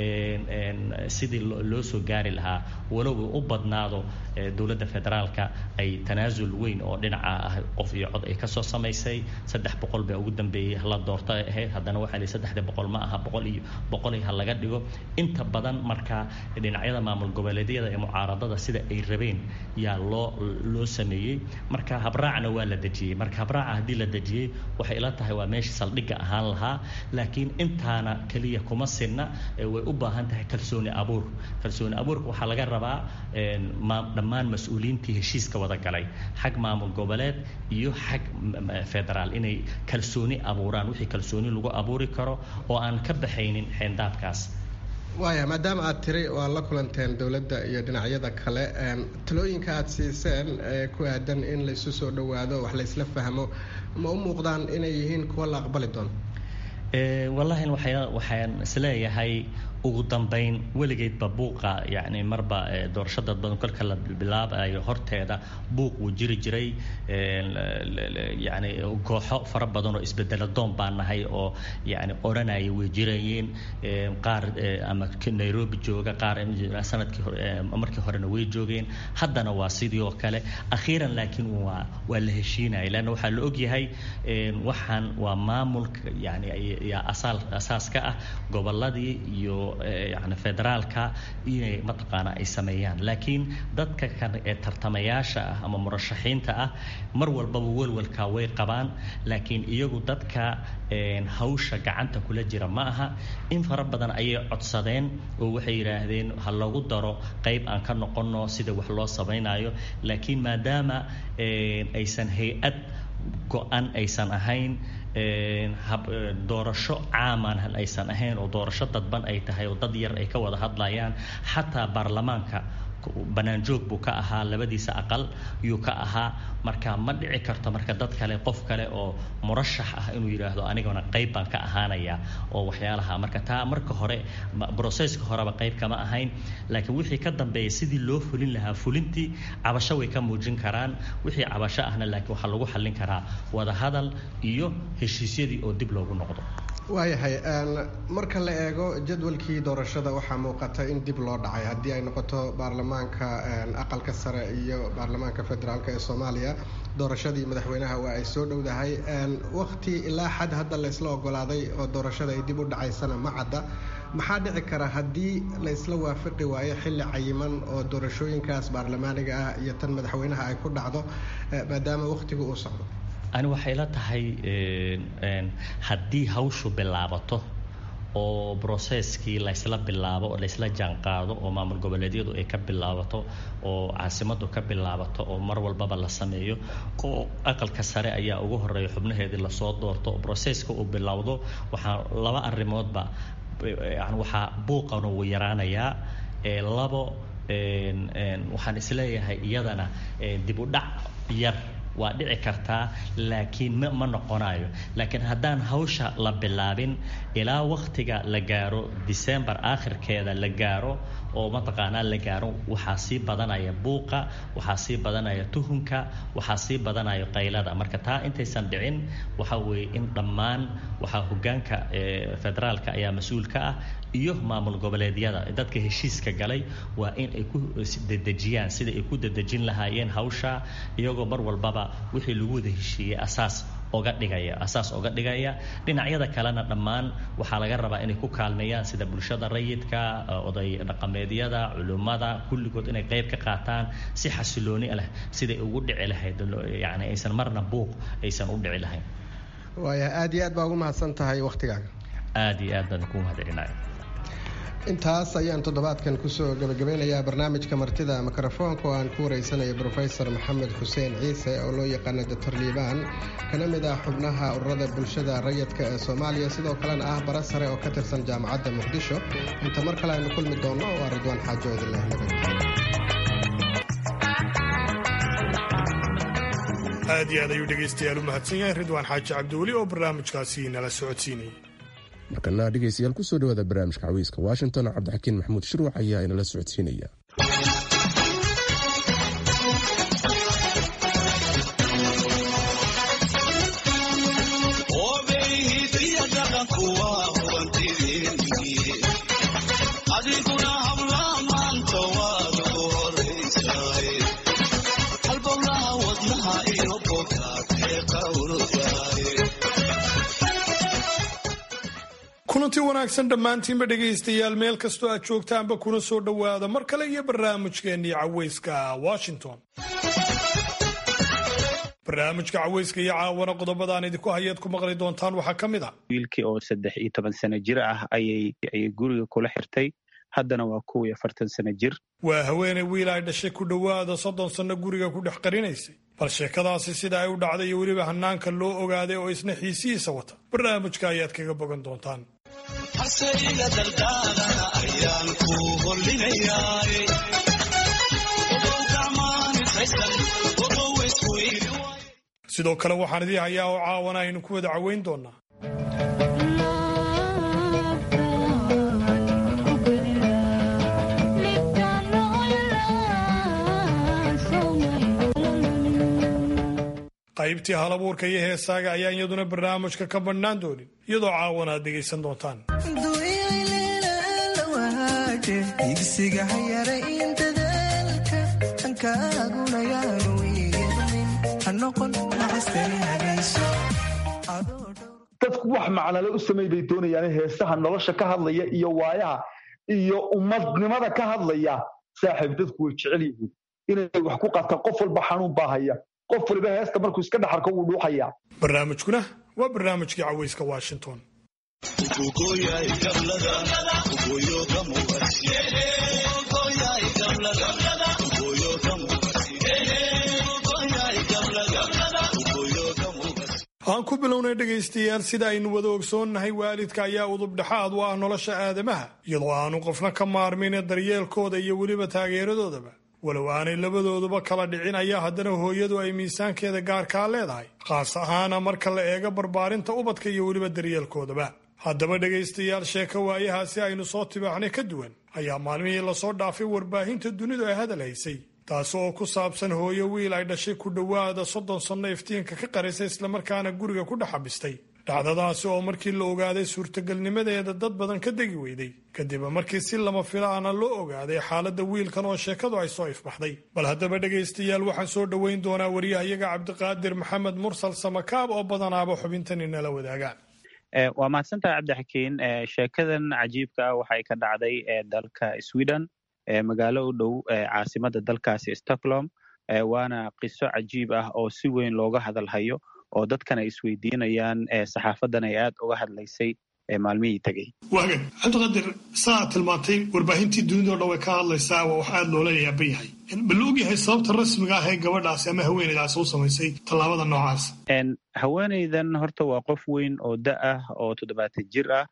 sidii loo soo gaari lahaa walow u badnaado dowladda federaalka ay tanaasul weyn oo dhinaca ah qof iyo cod ay kasoo samaysay saddex boqol baa ugu dambeeyey la doorta ahayd haddana waxaa lihi saddexda boqol ma aha boqol iyo boqol iyo ha laga dhigo inta badan marka dhinacyada maamul goboleedyada ee mucaaradada sida ay rabeen yaa loo loo sameeyey sameeyey marka habraacna waa la dejiyey marka habraaca haddii la dejiyey waxay ila tahay waa meesha saldhigga ahaan lahaa laakiin intaana keliya kuma sinna way u baahan tahay kalsooni abuur kalsooni abuurka waxaa laga rabaa dhammaan mas-uuliyiintii heshiiska wada galay xag maamul goboleed iyo xag federaal inay kalsooni abuuraan wixii kalsooni lagu abuuri karo oo aan ka baxaynin xeendaabkaas waaya maadaama aad tiri waa la kulanteen dowladda iyo dhinacyada kale talooyinka aad siiseen ee ku aadan in laysu soo dhowaado wax laysla fahmo ma u muuqdaan inay yihiin kuwa la aqbali doono wallaahi waxaan isleeyahay ugu dambayn weligeedba buuqa yani marba doorasho dad badan kolka la bilaabayo horteeda buuq wuu jiri jiray yani kooxo fara badan oo isbedelo doon baa nahay oo yani odhanaya way jirayeen qaar ama nairobi jooga qaar sanadkii markii horena way joogeen haddana waa sidii oo kale akhiiran laakiin waa waa la heshiinaya leanna waxaa la ogyahay waxaan waa maamulka yani yaa asaal asaas ka ah goboladii iyo yani federaalka inay mataqaana ay sameeyaan laakiin dadka kan ee tartamayaasha ah ama murashaxiinta ah mar walbaba welwalka way qabaan laakiin iyagu dadka hawsha gacanta kula jira ma aha in fara badan ayay codsadeen oo waxay yidhaahdeen ha lagu daro qayb aan ka noqonno sida wax loo samaynayo laakiin maadaama aysan hay-ad go-an aysan ahayn doorasho caaman aysan ahayn oo doorasho dadban ay tahay oo dad yar ay ka wada hadlayaan xataa baarlamaanka banaanjoog buu ka ahaa labadiisa aqal yuu ka ahaa marka ma dhici karto marka dad kale qof kale oo murashax ah inuu yidhaahdo aniguna qayb baan ka ahaanaya oo waxyaalaha marka taa marka hore broseska horeba qayb kama ahayn laakiin wixii ka dambeeya sidii loo fulin lahaa fulintii cabasho way ka muujin karaan wixii cabasho ahna laakiin waxaa lagu xallin karaa wadahadal iyo heshiisyadii oo dib loogu noqdo waayahay marka la eego jadwalkii doorashada waxaa muuqata in dib loo dhacay haddii ay noqoto baarlamaanka aqalka sare iyo baarlamaanka federaalk ee soomaaliya doorashadii madaxweynaha waa ay soo dhowdahay waqti ilaa xad hadda laysla ogolaaday oo doorashada ay dib u dhacaysana ma cadda maxaa dhici kara haddii laysla waafaqi waayo xilli cayiman oo doorashooyinkaas baarlamaaniga ah iyo tan madaxweynaha ay ku dhacdo maadaama waqtigu uu socdo ani waxay la tahay haddii hawshu bilaabato oo broseskii laysla bilaabo oo laysla jaanqaado oo maamul goboleedyadu ay ka bilaabato oo caasimadu ka bilaabato oo mar walbaba la sameeyo oo aqalka sare ayaa ugu horeeya xubnaheedii lasoo doorto oo broseska uu bilowdo waxaa laba arrimoodba yani waxaa buuqana wuu yaraanayaa labo waxaan isleeyahay iyadana dib u dhac yar waa dhici kartaa laakiin m ma noqonayo laakiin haddaan hawsha la bilaabin ilaa waktiga la gaaro december aakhirkeeda la gaaro oo mataqaanaa la gaaro waxaa sii badanaya buuqa waxaa sii badanaya tuhunka waxaa sii badanaya qaylada marka taa intaysan dhicin waxa weeye in dhammaan waxaa hogaanka federaalka ayaa mas-uul ka ah iyo maamul goboleedyada dadka heshiiska galay waa in ay ku dedejiyaan sida ay ku dedejin lahaayeen hawsha iyagoo mar walbaba wixii lagu wada heshiiyey asaas oga dhigaya asaas oga dhigaya dhinacyada kalena dhammaan waxaa laga rabaa inay ku kaalmeeyaan sida bulshada rayidka oday dhaqameedyada culimmada kulligood inay qayb ka qaataan si xasilooni leh siday ugu dhici lahayd yani aysan marna buuq aysan u dhici lahayn waaya aada iyo aad baa ugu mahadsan tahay waktigaaga aada iyo aad baan ku mahadcelinaya intaas ayaan toddobaadkan kusoo gabagabeynayaa barnaamijka martida mikrofoonka oo aan ku wareysanaya brofesor maxamed xuseen ciise oo loo yaqaana doctor liibaan kana mid ah xubnaha ururada bulshada rayidka ee soomaaliya sidoo kalena ah bara sare oo ka tirsan jaamacadda muqdisho inta mar kale aynu kulmi doonno waa ridwaan xaajo idinleh nabad aad iyo aad ayuu dhegaystayaal u mahadsan yahay ridwaan xaaji cabdiweli oo barnaamijkaasi nala socodsiinayay markana dhegaystayaal kusoo dhawaada barnaamijka cawiiska washington cabdixakiin maxamuud shirwax ayaa inala socodsiinaya kulanti wanaagsan dhammaantiinba dhegaystayaal meel kastoo aad joogtaanba kuna soo dhowaada mar kale iyo barnaamijkeennii caweyska washington barnaamijka caweyska iyo caawana qodobadaan idinku hayaad ku maqli doontaan waxaa ka mid ah wiilkii oo saddex iyo toban sano jir ah ayay ayay guriga kula xirtay haddana waa kow iyo afartan sano jir waa haweeney wiil ay dhashay ku dhowaada soddon sanno guriga ku dhex qarinaysay bal sheekadaasi sida ay u dhacday iyo weliba hanaanka loo ogaaday oo isna xiisihiisa wata barnaamijka ayaad kaga bogan doontaan sidoo kale waxaan idii hayaa oo caawana aynu ku wada caweyn doonaa qaybtii halabuurka iyo heesaaga ayaan iyaduna barnaamijka ka badhnaan doonin iyadoo caawana aad dhegaysan doontaan igsiga hayara in dadaalka ankaaguna yaanu yeelmin ha noqon nacastani hagayso dadku wax macnale u samay bay doonayaan heesaha nolosha ka hadlaya iyo waayaha iyo ummadnimada ka hadlaya saaxiib dadku way jecel yihiin inay wax ku qataan qof walba xanuun baa haya qof waliba heesta markuu iska dhaxarko wuu dhuuxaya barnaamijkuna waa barnaamijkii caweyska washington aan ku bilownay dhegaystayaal sida aynu wada ogsoonnahay waalidka ayaa udubdhexaad u ah nolosha aadamaha iyadoo aanu qofna ka maarmin daryeelkooda iyo weliba taageeradoodaba walow aanay labadooduba kala dhicin ayaa haddana hooyadu ay miisaankeeda gaarkaa leedahay khaas ahaana marka la eego barbaarinta ubadka iyo weliba daryeelkoodaba haddaba dhegaystayaal sheeko waayahaasi aynu soo tibaaxnay ka duwan ayaa maalmihii lasoo dhaafay warbaahinta dunidu ay hadal haysay taasi oo ku saabsan hooyo wiil ay dhashay ku dhowaada soddon sanno iftiinka ka qarisa islamarkaana guriga ku dhex xabistay dhacdadaasi oo markii la ogaaday suurtagelnimadeeda dad badan ka degi weyday kadib markii si lama filaana loo ogaaday xaaladda wiilkan oo sheekadu ay soo ifbaxday bal haddaba dhegaystayaal waxaan soo dhoweyn doonaa waryahayaga cabdiqaadir maxamed mursal samakaab oo badanaaba xubintani nala wadaagaan waa mahadsantaha cabdixakiin sheekadan cajiibka ah waxay ka dhacday dalka sweden magaalo u dhow caasimada dalkaasi stockholm waana qiso cajiib ah oo si weyn looga hadalhayo oo dadkan ay isweydiinayaan saxaafadan ay aad uga hadlaysay maalmihii tegey waagan cabdiqaadir saa tilmaantay warbaahintii dunidao dhan way ka hadlaysaa waa wax aad loola yaaban yahay ma la ogyahay sababta rasmiga ah ee gabadhaasi ama haweeneydaasi u samaysay tallaabada noocaas haweeneydan horta waa qof weyn oo da ah oo toddobaatan jir ah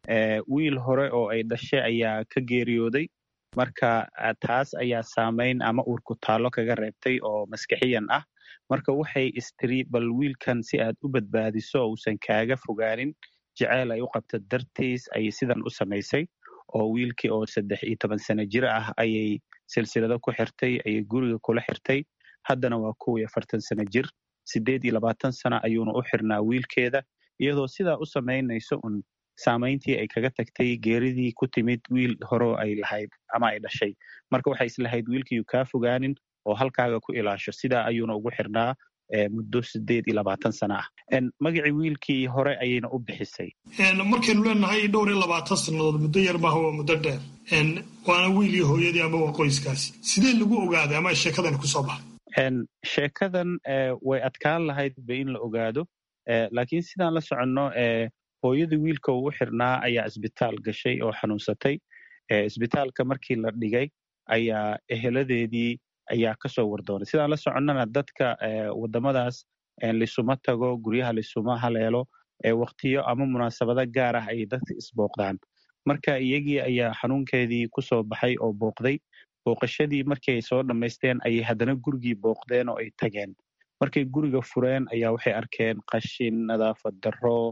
wiil hore oo ay dhashay ayaa ka geeriyooday marka taas ayaa saamayn ama uurku taallo kaga reebtay oo maskixiyan ah marka waxay istiri bal wiilkan si aad u badbaadiso oo uusan kaaga fogaanin jeceyl ay u qabta dartiis ayay sidan u samaysay oo wiilkii oo saddex iyo toban sano jir ah ayay silsilado ku xirtay ayay guriga kula xirtay haddana waa kow iyo afartan sano jir siddeed iyo labaatan sano ayuuna u xirnaa wiilkeeda iyadoo sidaa u samaynayso un saamayntii ay kaga tagtay geeridii ku timid wiil horeo ay lahayd ama ay dhashay marka waxay islahayd wiilkiiyu kaa fogaanin oo halkaaga ku ilaasho sidaa ayuuna ugu xirnaa muddo sideed iyo labaatan sano ah magacii wiilkii hore ayayna u bixisay markaynu leenahay dhowr iyo labaatan sannadood muddo yar maaha waa muddo dheer waana wiilii hooyadii ama waa qoyskaasi sidee lagu ogaaday ama sheekadani kusoo baxay sheekadan way adkaan lahayd ba in la ogaado laakiin sidaan la soconno hooyadii wiilka uu u xirnaa ayaa isbitaal gashay oo xanuunsatay isbitaalka markii la dhigay ayaa eheladeedii ayaa kasoo wardoonay sidaan la soconnana dadka waddamadaas lisuma tago guryaha lisuma haleelo waktiyo ama munaasabado gaar ah ayay dadka isbooqdaan marka iyagii ayaa xanuunkeedii kusoo baxay oo booqday booqashadii markii ay soo dhammaysteen ayay haddana gurigii booqdeen oo ay tageen markay guriga fureen ayaa waxay arkeen qashin nadaafad darro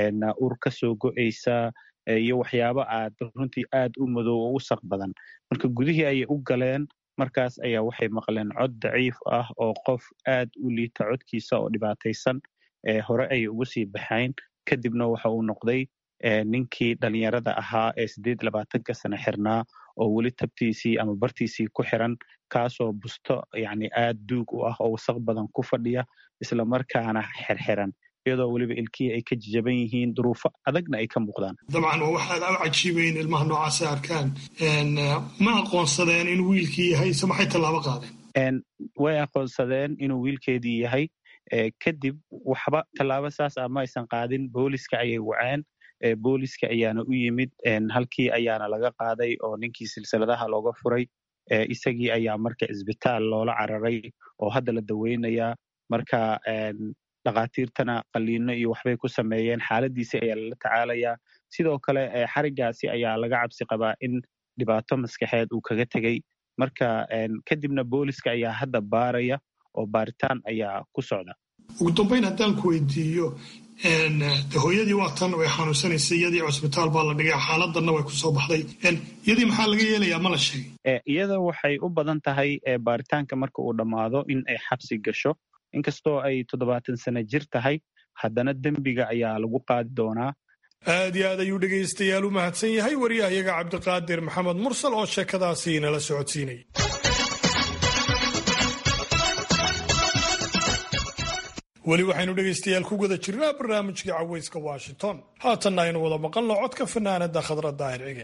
ur ka soo go'aysa iyo waxyaabo aad runtii aad u madow oo u saq badan marka gudihii ayay u galeen markaas ayaa waxay maqleen cod daciif ah oo qof aad u liita codkiisa oo dhibaataysan hore ayay ugu sii baxayn kadibna waxa uu noqday ninkii dhalinyarada ahaa ee siddeed labaatanka sano xirnaa oo weli tabtiisii ama bartiisii ku xiran kaasoo busto yani aad duug u ah oo wasaq badan ku fadhiya islamarkaana xirxiran iyadoo weliba ilkihii ay ka jajaban yihiin duruufo adagna ay ka muuqdaan dabcan waa waxaad u cajiibayin ilmaha noocaasay arkaan ma aqoonsadeen inuu wiilkii yahay se maxay tallaabo qaadeen way aqoonsadeen inuu wiilkeedii yahay kadib waxba tallaabo saas ah ma aysan qaadin booliska ayay waceen booliska ayaana u yimid halkii ayaana laga qaaday oo ninkii silsiladaha looga furay isagii ayaa marka isbitaal loola cararay oo hadda la daweynayaa marka dhakhaatiirtana qaliino iyo waxbay ku sameeyeen xaaladiisi ayaa lala tacaalayaa sidoo kale xarigaasi ayaa laga cabsi qabaa in dhibaato maskaxeed uu kaga tegey marka kadibna booliska ayaa hadda baaraya oo baaritaan ayaa ku socda ugu dambayn haddaan ku weydiiyo de hooyadii waa tan way xanuunsanaysa iyadii cusbitaal baa la dhigay xaaladanna way kusoo baxday iyadii maxaa laga yeelayaa ma la sheegay iyada waxay u badan tahay baaritaanka marka uu dhammaado in ay xabsi gasho inkastoo ay toddobaatan sano jir tahay haddana dembiga ayaa lagu qaadi doonaa aad iyo aad ayuu dhegaystayaal u mahadsan yahay wariyahayaga cabdiqaadir maxamed mursal oo sheekadaasi nala socodsiinay weli waxaynu dhegaystayaal ku guda jirnaa barnaamijkii cawayska washington haatanna aynu wada maqalno codka fanaanada khadra daahir cige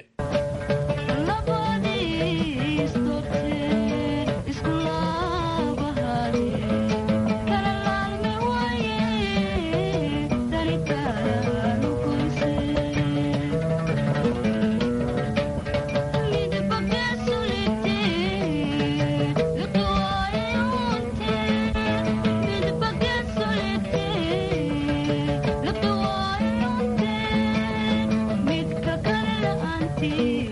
Midka kale la'aantii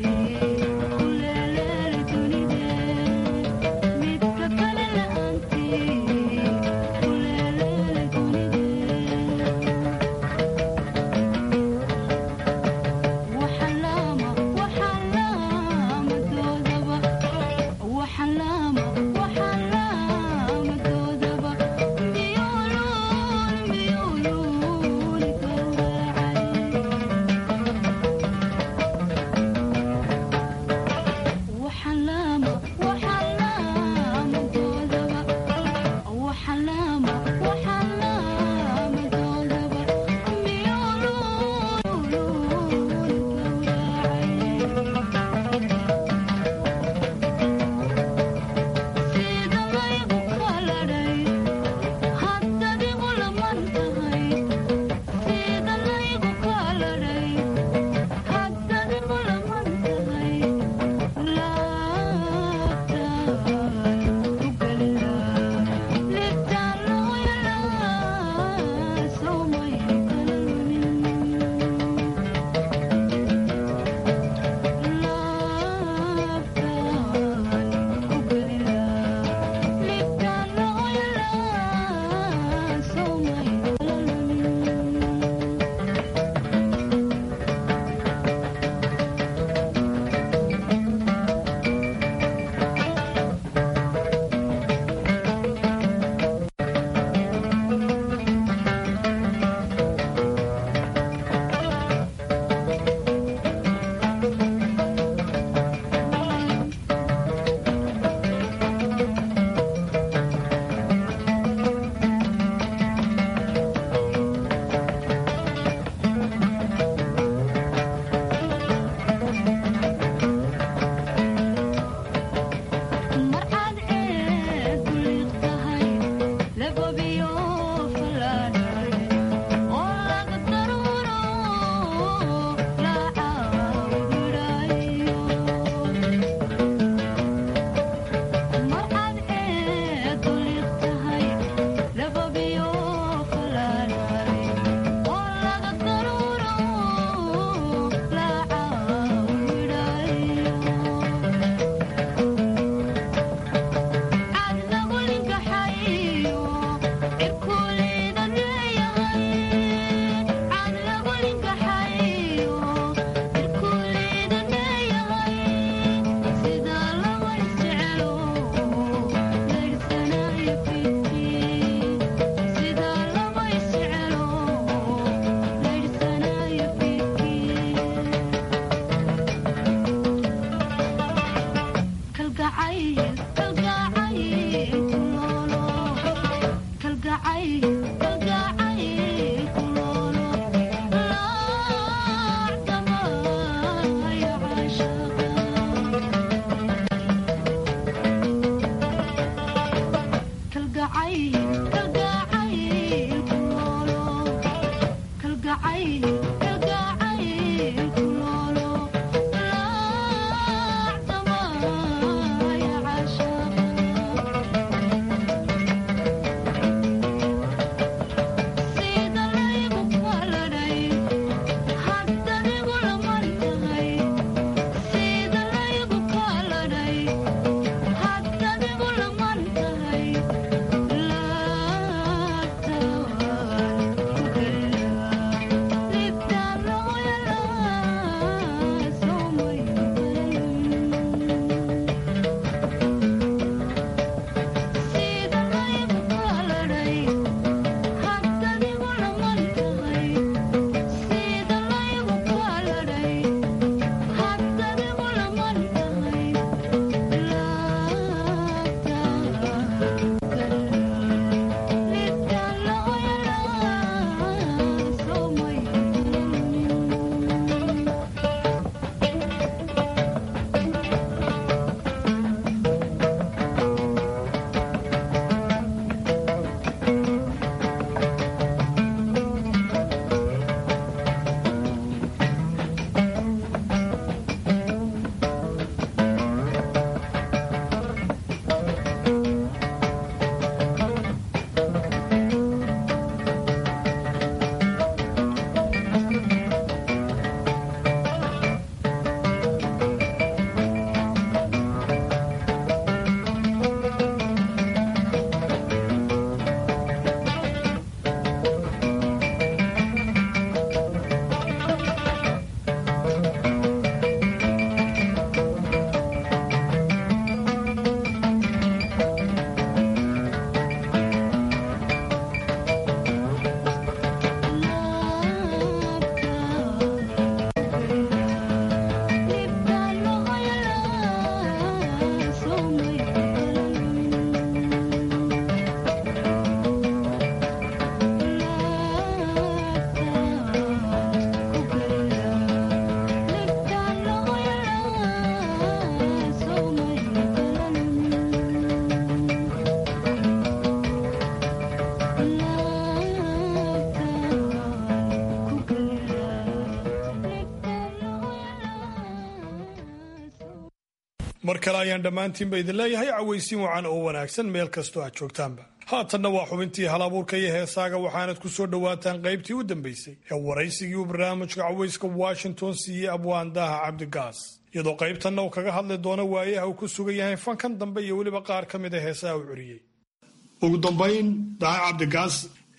mar kale ayaan dhammaantiinba idin leeyahay cawaysiin wacan oo wanaagsan meel kastoo aad joogtaanba haatanna waa xubintii halabuurka iyo heesaaga waxaanad ku soo dhowaataan qaybtii u dambaysay ee waraysigii uu barnaamijka cawayska washington siiyey abwaandaha cabdigaas iyadoo qaybtanna uu kaga hadli doono waayaha uu ku sugan yahay fankan dambe iyo weliba qaar ka mid a heesaha uu curiyey ugu dambayn daha cabdigaas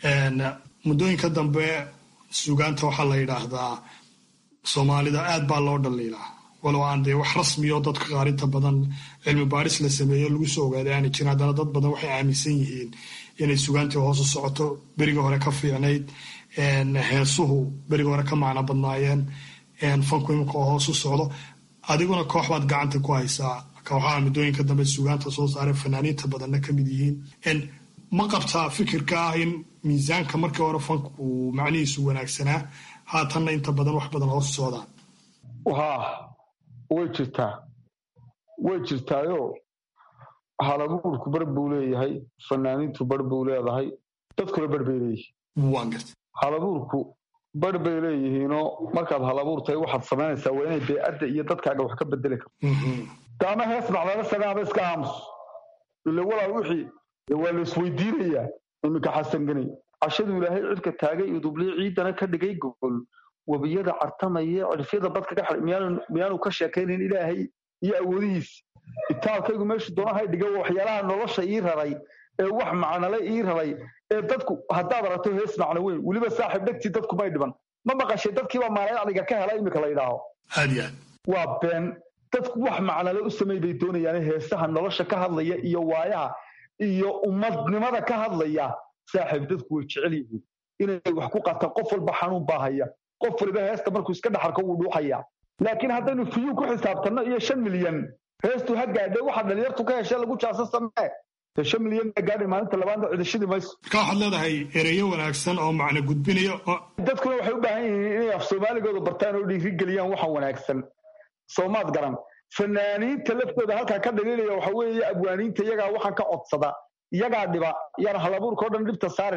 muddooyinka dambe sugaanta waxaa la yidhaahdaa soomaalida aad baa loo dhaliilaa walow aan dee wax rasmiyo dadka qaar inta badan cilmi baadhis la sameeyo lagu soo ogaaday aana jirin haddana dad badan waxay aaminsan yihiin inay sugaantii hoosu socoto beriga hore ka fiicnayd heesuhu beriga hore ka macno badnaayeen fanku imika oo hoosu socdo adiguna koox baad gacanta ku haysaa kooxaha muddooyinka dambe sugaanta soo saareen fanaaniinta badanna ka mid yihiin ma qabtaa fikirka ah in miisaanka markii hore fanku uu macnihiisu wanaagsanaa haatanna inta badan wax badan hoosu socdaan way jirtaa way jirtaayo halabuurku bar buu leeyahay fanaaniintu bar buu leedahay dadkuna bar bay leeyihiin halabuurku bar bay leeyihiinoo markaad halabuur tahay waxaad samaynaysaa waa inay beecadda iyo dadkaaga wax ka bedeli karto daama hees macdala sagaaba iska aamus ile walaal wixii waa la isweydiinayaa iminka xasanganay cashaduu ilaahay cidka taagay udubliyo ciidana ka dhigay gogol webiyada cartamaya cirfyada badka ka miyaanu ka sheekaynayn ilaahay iyo awoodihiisa itaalkaygu meeshu doonahay dhiga waxyaalaha nolosha ii raray ee wax macnale ii raray ee dadku haddaad aragto hees macno weyn weliba saaxiib dhegtii dadku may dhiban ma maqashay dadkiibaa maalayacliga ka hela imika la yidhaaho waa been dadku wax macnale u samay bay doonayaane heesaha nolosha ka hadlaya iyo waayaha iyo ummadnimada ka hadlaya saaxiib dadku way jecel yihiin inay wax ku qataan qof walba xanuun baa haya qof waliba heesta markuu iska dhaxarko wuu dhuuxaya laakiin haddaynu fiyuu ku xisaabtanno iyo shan milyan heestu ha gaadhe waxa dhalinyartu ka heshe lagu jaasa samee dee shan milyan baa gaadhay maalinta labaadna cidashadii mayso marka waxaad leedahay ereyo wanaagsan oo macno gudbinayo dadkuna waxay u baahan yihiin inay af soomaaligooda bartaan oo dhiirigeliyaan waxa wanaagsan soomaad garan fanaaniinta laftooda halkaa ka dhaliilaya waxa weeye abwaaniinta iyagaa waxaan ka codsada iyagaa dhiba yaan halabuurka o dhan dhibta saarine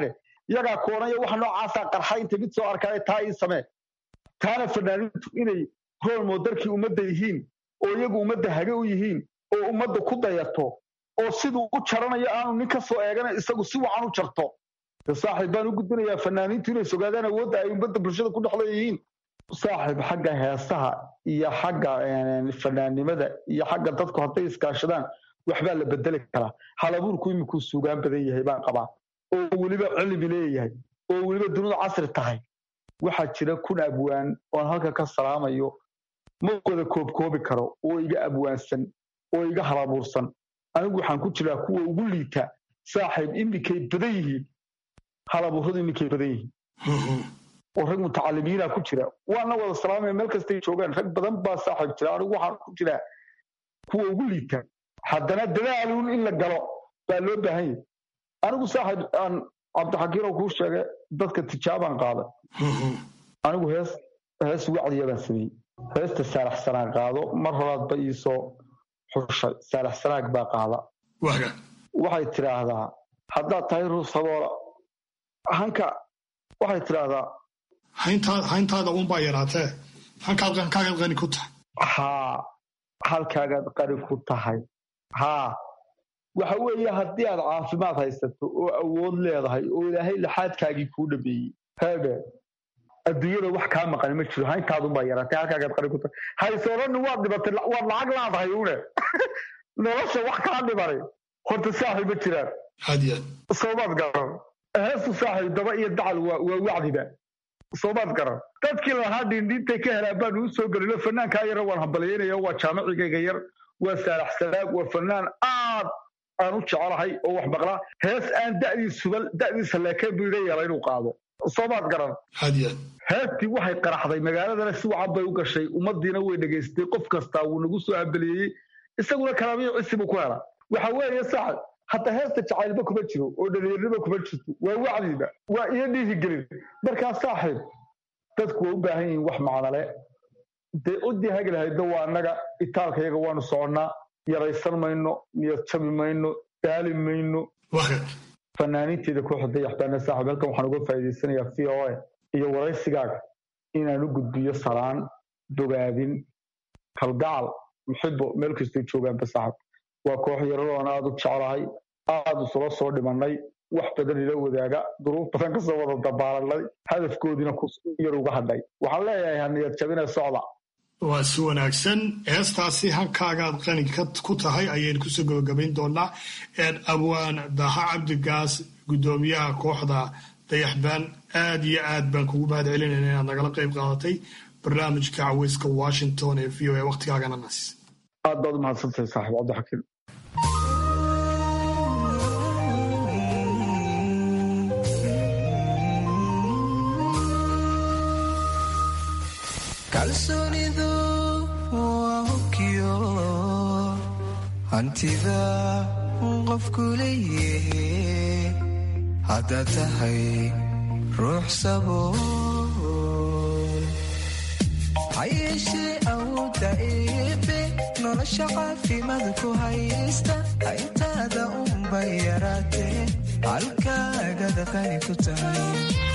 iyagaa koonaya waxa noocaasaa qarxa inta mid soo arkaya taa ii samee taana fanaaniintu inay rool moodarkii ummadda yihiin oo iyagu ummadda hage u yihiin oo ummadda ku dayato oo siduu u jaranayo aanu nin ka soo eegana isagu si wacan u jarto saaxiib baan u gudbinayaa fanaaniintu inay sogaadaan awoodda ay ummadda bulshada ku dhexla yihiin saaxiib xagga heesaha iyo xagga fanaannimada iyo xagga dadku hadday iskaashadaan waxbaa la bedeli karaa halabuurku imikuu suugaan badan yahay baan qabaa oo weliba cilmi leeyahay oo weliba dunidu casri tahay waxaa jira kun abwaan oon halka ka salaamayo ma wada koobkoobi karo oo iga abwaansan oo iga halabuursan anigu waxaan ku jiraa kuwa ugu liita saaxiib iminkay badan yihiin halabuuradu iminkay badan yihiin oo rag mutacalimiina ku jira waana wada salaamaya meel kastay joogaan rag badan baa saaxiib jira anigu waxaan ku jiraa kuwa ugu liita haddana dadaaluun in la galo baa loo baahan yahay anigu saaxiib aan cabdixakiiroo kuu sheegay dadka tijaabaan qaaday anigu hees hees wacdiya baan sameeyey heesta saalax sanaag qaado mar horaad ba iisoo xushay saalax sanaag baa qaada waxay tidhaahdaa haddaad tahay ruus haboola hanka waxay tidhaahdaa hayntaada unbaa yaraatee halkaagaad qani ku tahay haa halkaagaad qani ku tahay haa waxa weeye haddii aad caafimaad haysato oo awood leedahay oo ilaahay laxaadkaagii kuu dhameeyey heebe adduunyada wax kaa maqani ma jiro hayntaadunbaa yaraatay halkaagaad qani ku tahay haysoodhanni waad dhibatay waad lacag laadahay une nolosha wax kaa dhimanay horta saaxiib ma jiraan soomaad garan heestu saaxiib daba iyo dacal waa wacdiba soomaad garan dadkii lahaa dhiindhiintay ka helaan baanu u soo gelino fanaankaa yara waan hambalyaynaya waa jaamicigayga yar waa saalax salaag waa fanaan aad aan u jecelahay oo wax maqlaa hees aan da'diisuba da'diisa leekeen buu iga yeelay inuu qaado soomaad garan heestii waxay qaraxday magaaladana si wacan bay u gashay ummadiina way dhegaystay qof kastaa wuu nagu soo hambaliyeeyey isaguna kalaamiyo cisi buu ku hela waxa weeye saxad hadda heesta jacaylba kuma jiro oo dhalinyarnima kuma jirto waa wacdiba waa iyo dhiirigelin markaa saaxiib dadku waa u baahan yihiin wax macnale dee udii hagi lahayda waa annaga itaalkayaga waanu soconnaa yaraysan mayno niyad jabi mayno daali mayno fanaaniinteeda kooxda dayaxbaana saaxiib halkan waxaan uga faa'iidaysanayaa v o a iyo waraysigaaga inaan u gudbiyo salaan bogaadin kalgacal muxibo meel kastay joogaanba saaxiib waa koox yaradoon aad u jeclahay aad isula soo dhimannay wax badan ila wadaaga duruuf badan kasoo wada dabaalanay hadafkoodiina yar uga hadhay waxaan leeyahay haniyad jabine socda waa si wanaagsan heestaasi halkaagaad qani ku tahay ayaynu kusoo gabagabayn doonaa abwaan daha cabdigaas guddoomiyaha kooxda dayaxbaan aad iyo aad baan kugu mahad celinayna inaad nagala qayb qaadatay barnaamijka caweyska washington ee v o a waqtigaagana nas aad baad u mahadsantahay saaxiib cabdixakiim kalsoonidu waa hubkiyo hantida qofku leeyahe haddaad tahay ruux sabool ha yeeshee awoodda eebe nolosha caafimaad ku haysta hayntaada unbay yaraatee halkaagada qani ku tahay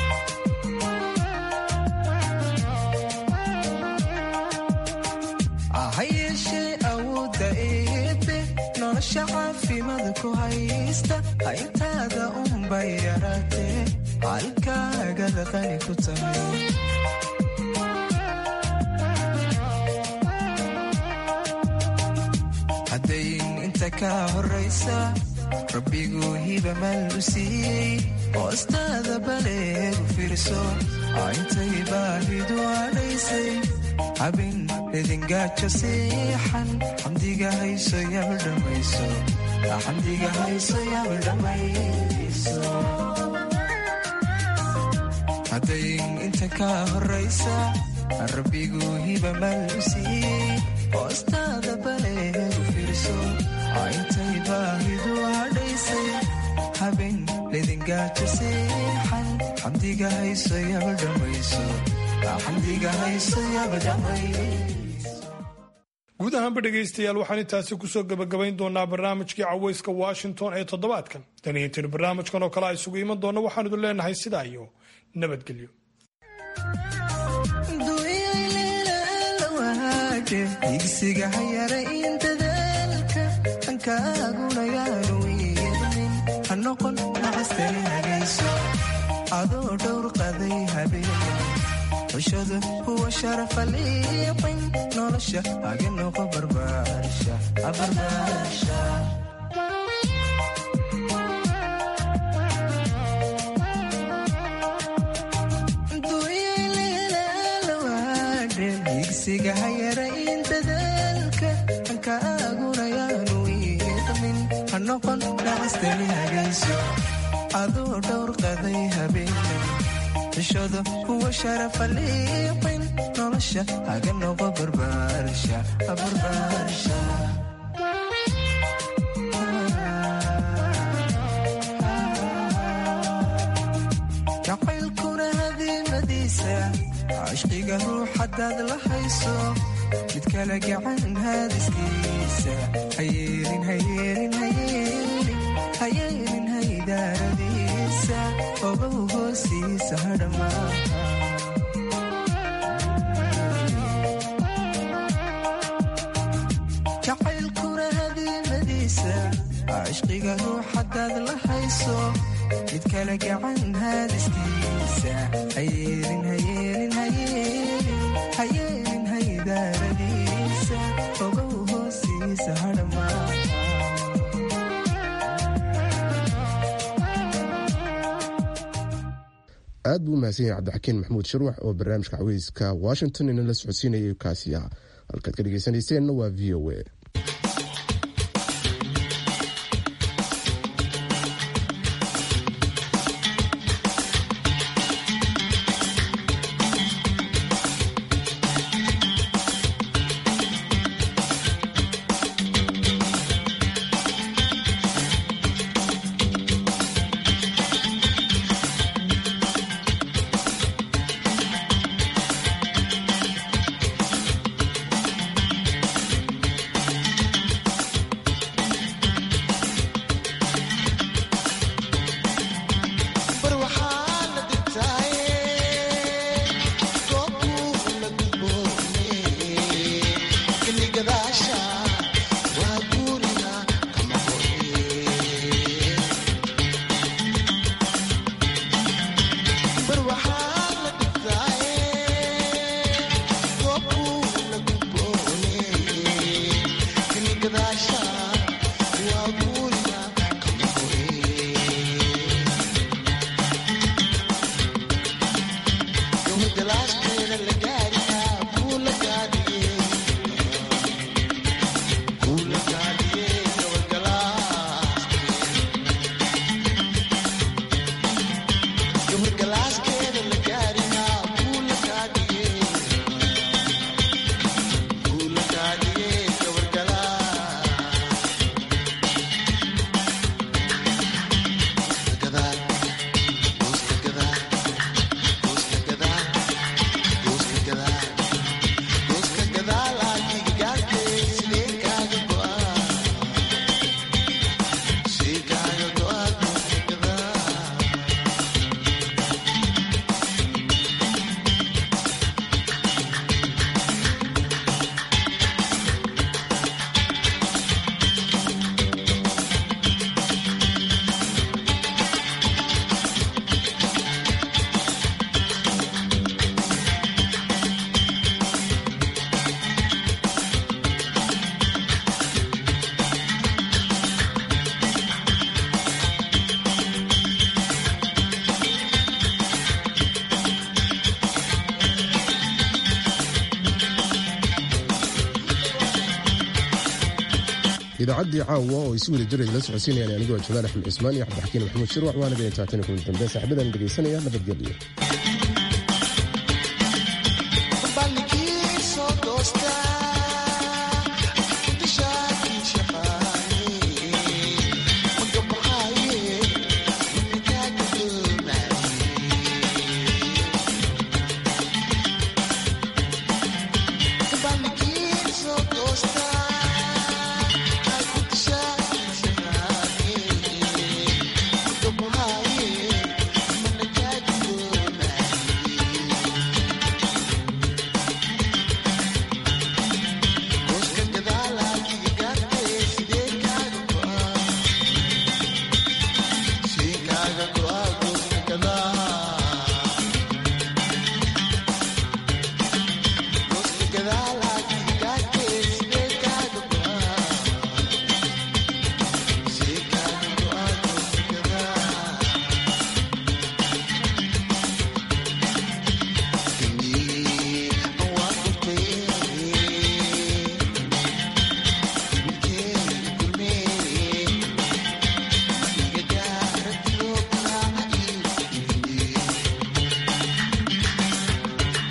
ha yeeshee awoodda eebe nolosha caafimaad ku haysta hayntaada unbay yaraatee halkaagada qani ku tahay haddayn inta ka horraysa rabbiguu hiba mal u siiyey hoostaada baleegu fiirso intay baahidu adhaysay habin idingaajo siixan xamdiga hayso yaba dhammayso xamdiga hayso yaba dhammayso haddayn inta ka horraysa rabbiguu hiba mal u siiyey hoostaada baleegu fiirso intay baahidu hadhaysay habin lidingaajo siixan xamdiga hayso yaba dhammayso guud ahaanba dhegaystayaal waxaan intaasi kusoo gebagabayn doonaa barnaamijkii cawayska washington ee toddobaadkan tan iyo intaenu barnaamijkan oo kale a isugu iman doonno waxaan idin leenahay sidaa iyo nabadgelyo igsiga hayara in dadaalka hankaaguna yaanu yeelin ha noqon nacastani hagayso adoo dhowr qaday habeen xushada kuwa sharafa liiqin nolosha haga noqo barbaarsha igsiga hayara in dadaalka hankaaguna yaanu yeelin ha noqon nacastani hagayso adoo dhowr qaday habeen xushada kuwa sharafa liiqin nolosha haga noqo barbaarsha jacaylkuna hadiimadiisa cashqiga ruux hadaad la hayso mid kala gacan haadiskiisa hayeelin hayeelin hayeelin hayeelin haydaaradiisa ogow hoosiisa hadhamaaha jacaylkuna hadiimadiisa cashqiga ruux hadaad la hayso mid kala gacan haadiskiisa hayeelin hayeelin hayeelin hayeelin haydaaradiisa ogow hoosiisa hadhamaaha aad buu umahadsan yahay cabdixakiin maxamuud shirwax oo barnaamijka caweyska washington inala socodsiinayay kaasi ah halkaad ka dhegeysanayseena waa v o a idaacaddii caawa oo ay si wada jira la socodsiinayaan anigoo jamaal axmed cismaan iyo cabdixakiin maxamuud shirwax waana gaintaatani kulan dambe saaxiibadan dhegaysanaya nabadgelyo